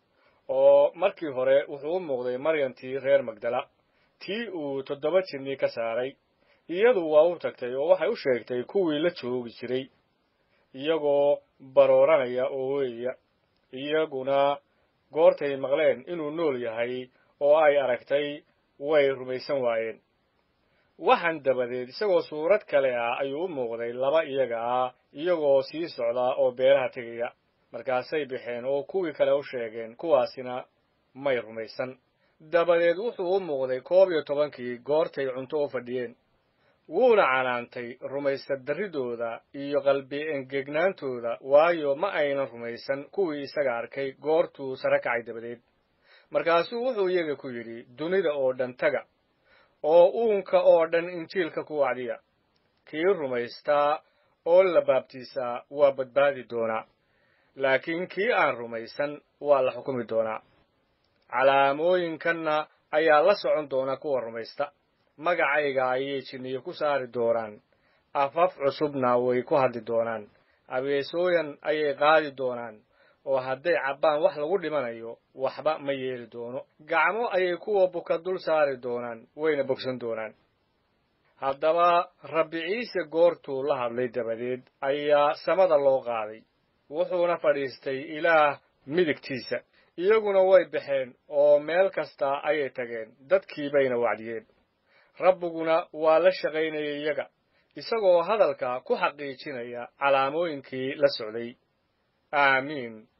oo markii hore wuxuu u muuqday maryantii reer magdala tii uu toddoba jirnii ka saaray iyadu waa u tagtay oo waxay u sheegtay kuwii la joogi jiray iyagoo barooranaya oo weeya iyaguna goortay maqleen inuu nool yahay oo ay aragtay way rumaysan waayeen waxaan dabadeed isagoo suurad kale ah ayuu u muuqday laba iyaga ah iyagoo sii socda oo beeraha tegaya markaasay baxeen oo kuwii kale u sheegeen kuwaasina may rumaysan dabadeed wuxuu u muuqday koob iyo tobankii goortay cunto u fadhiyeen wuuna canaantay rumaysa darridooda iyo qalbi engegnaantooda waayo ma aynan rumaysan kuwii isaga arkay goortuu sare kacay dabadeed markaasuu wuxuu iyaga ku yidhi dunida oo dhan taga oo uunka oo dhan injiilka ku wacdiya kii rumaystaa oo la baabtiisaa waa badbaadi doonaa laakiin kii aan rumaysan waa la xukumi doonaa calaamooyinkanna ayaa la socon doona kuwa rumaysta magacayga ayay jinniyo ku saari doonaan afaf cusubna way ku hadli doonaan abeesooyan ayay qaadi doonaan oo hadday cabbaan wax lagu dhimanayo waxba ma yeeli doono gacmo ayay kuwa buka dul saari doonaan wayna bogsan doonaan haddaba rabbi ciise goortuu la hadlay dabadeed ayaa samada loo qaaday wuxuuna fadhiistay ilaah midigtiisa iyaguna way baxeen oo meel kasta ayay tageen dadkii bayna wacdiyeen rabbiguna waa la shaqaynayay iyaga isagoo hadalka ku xaqiijinaya calaamooyinkii la socday aamiin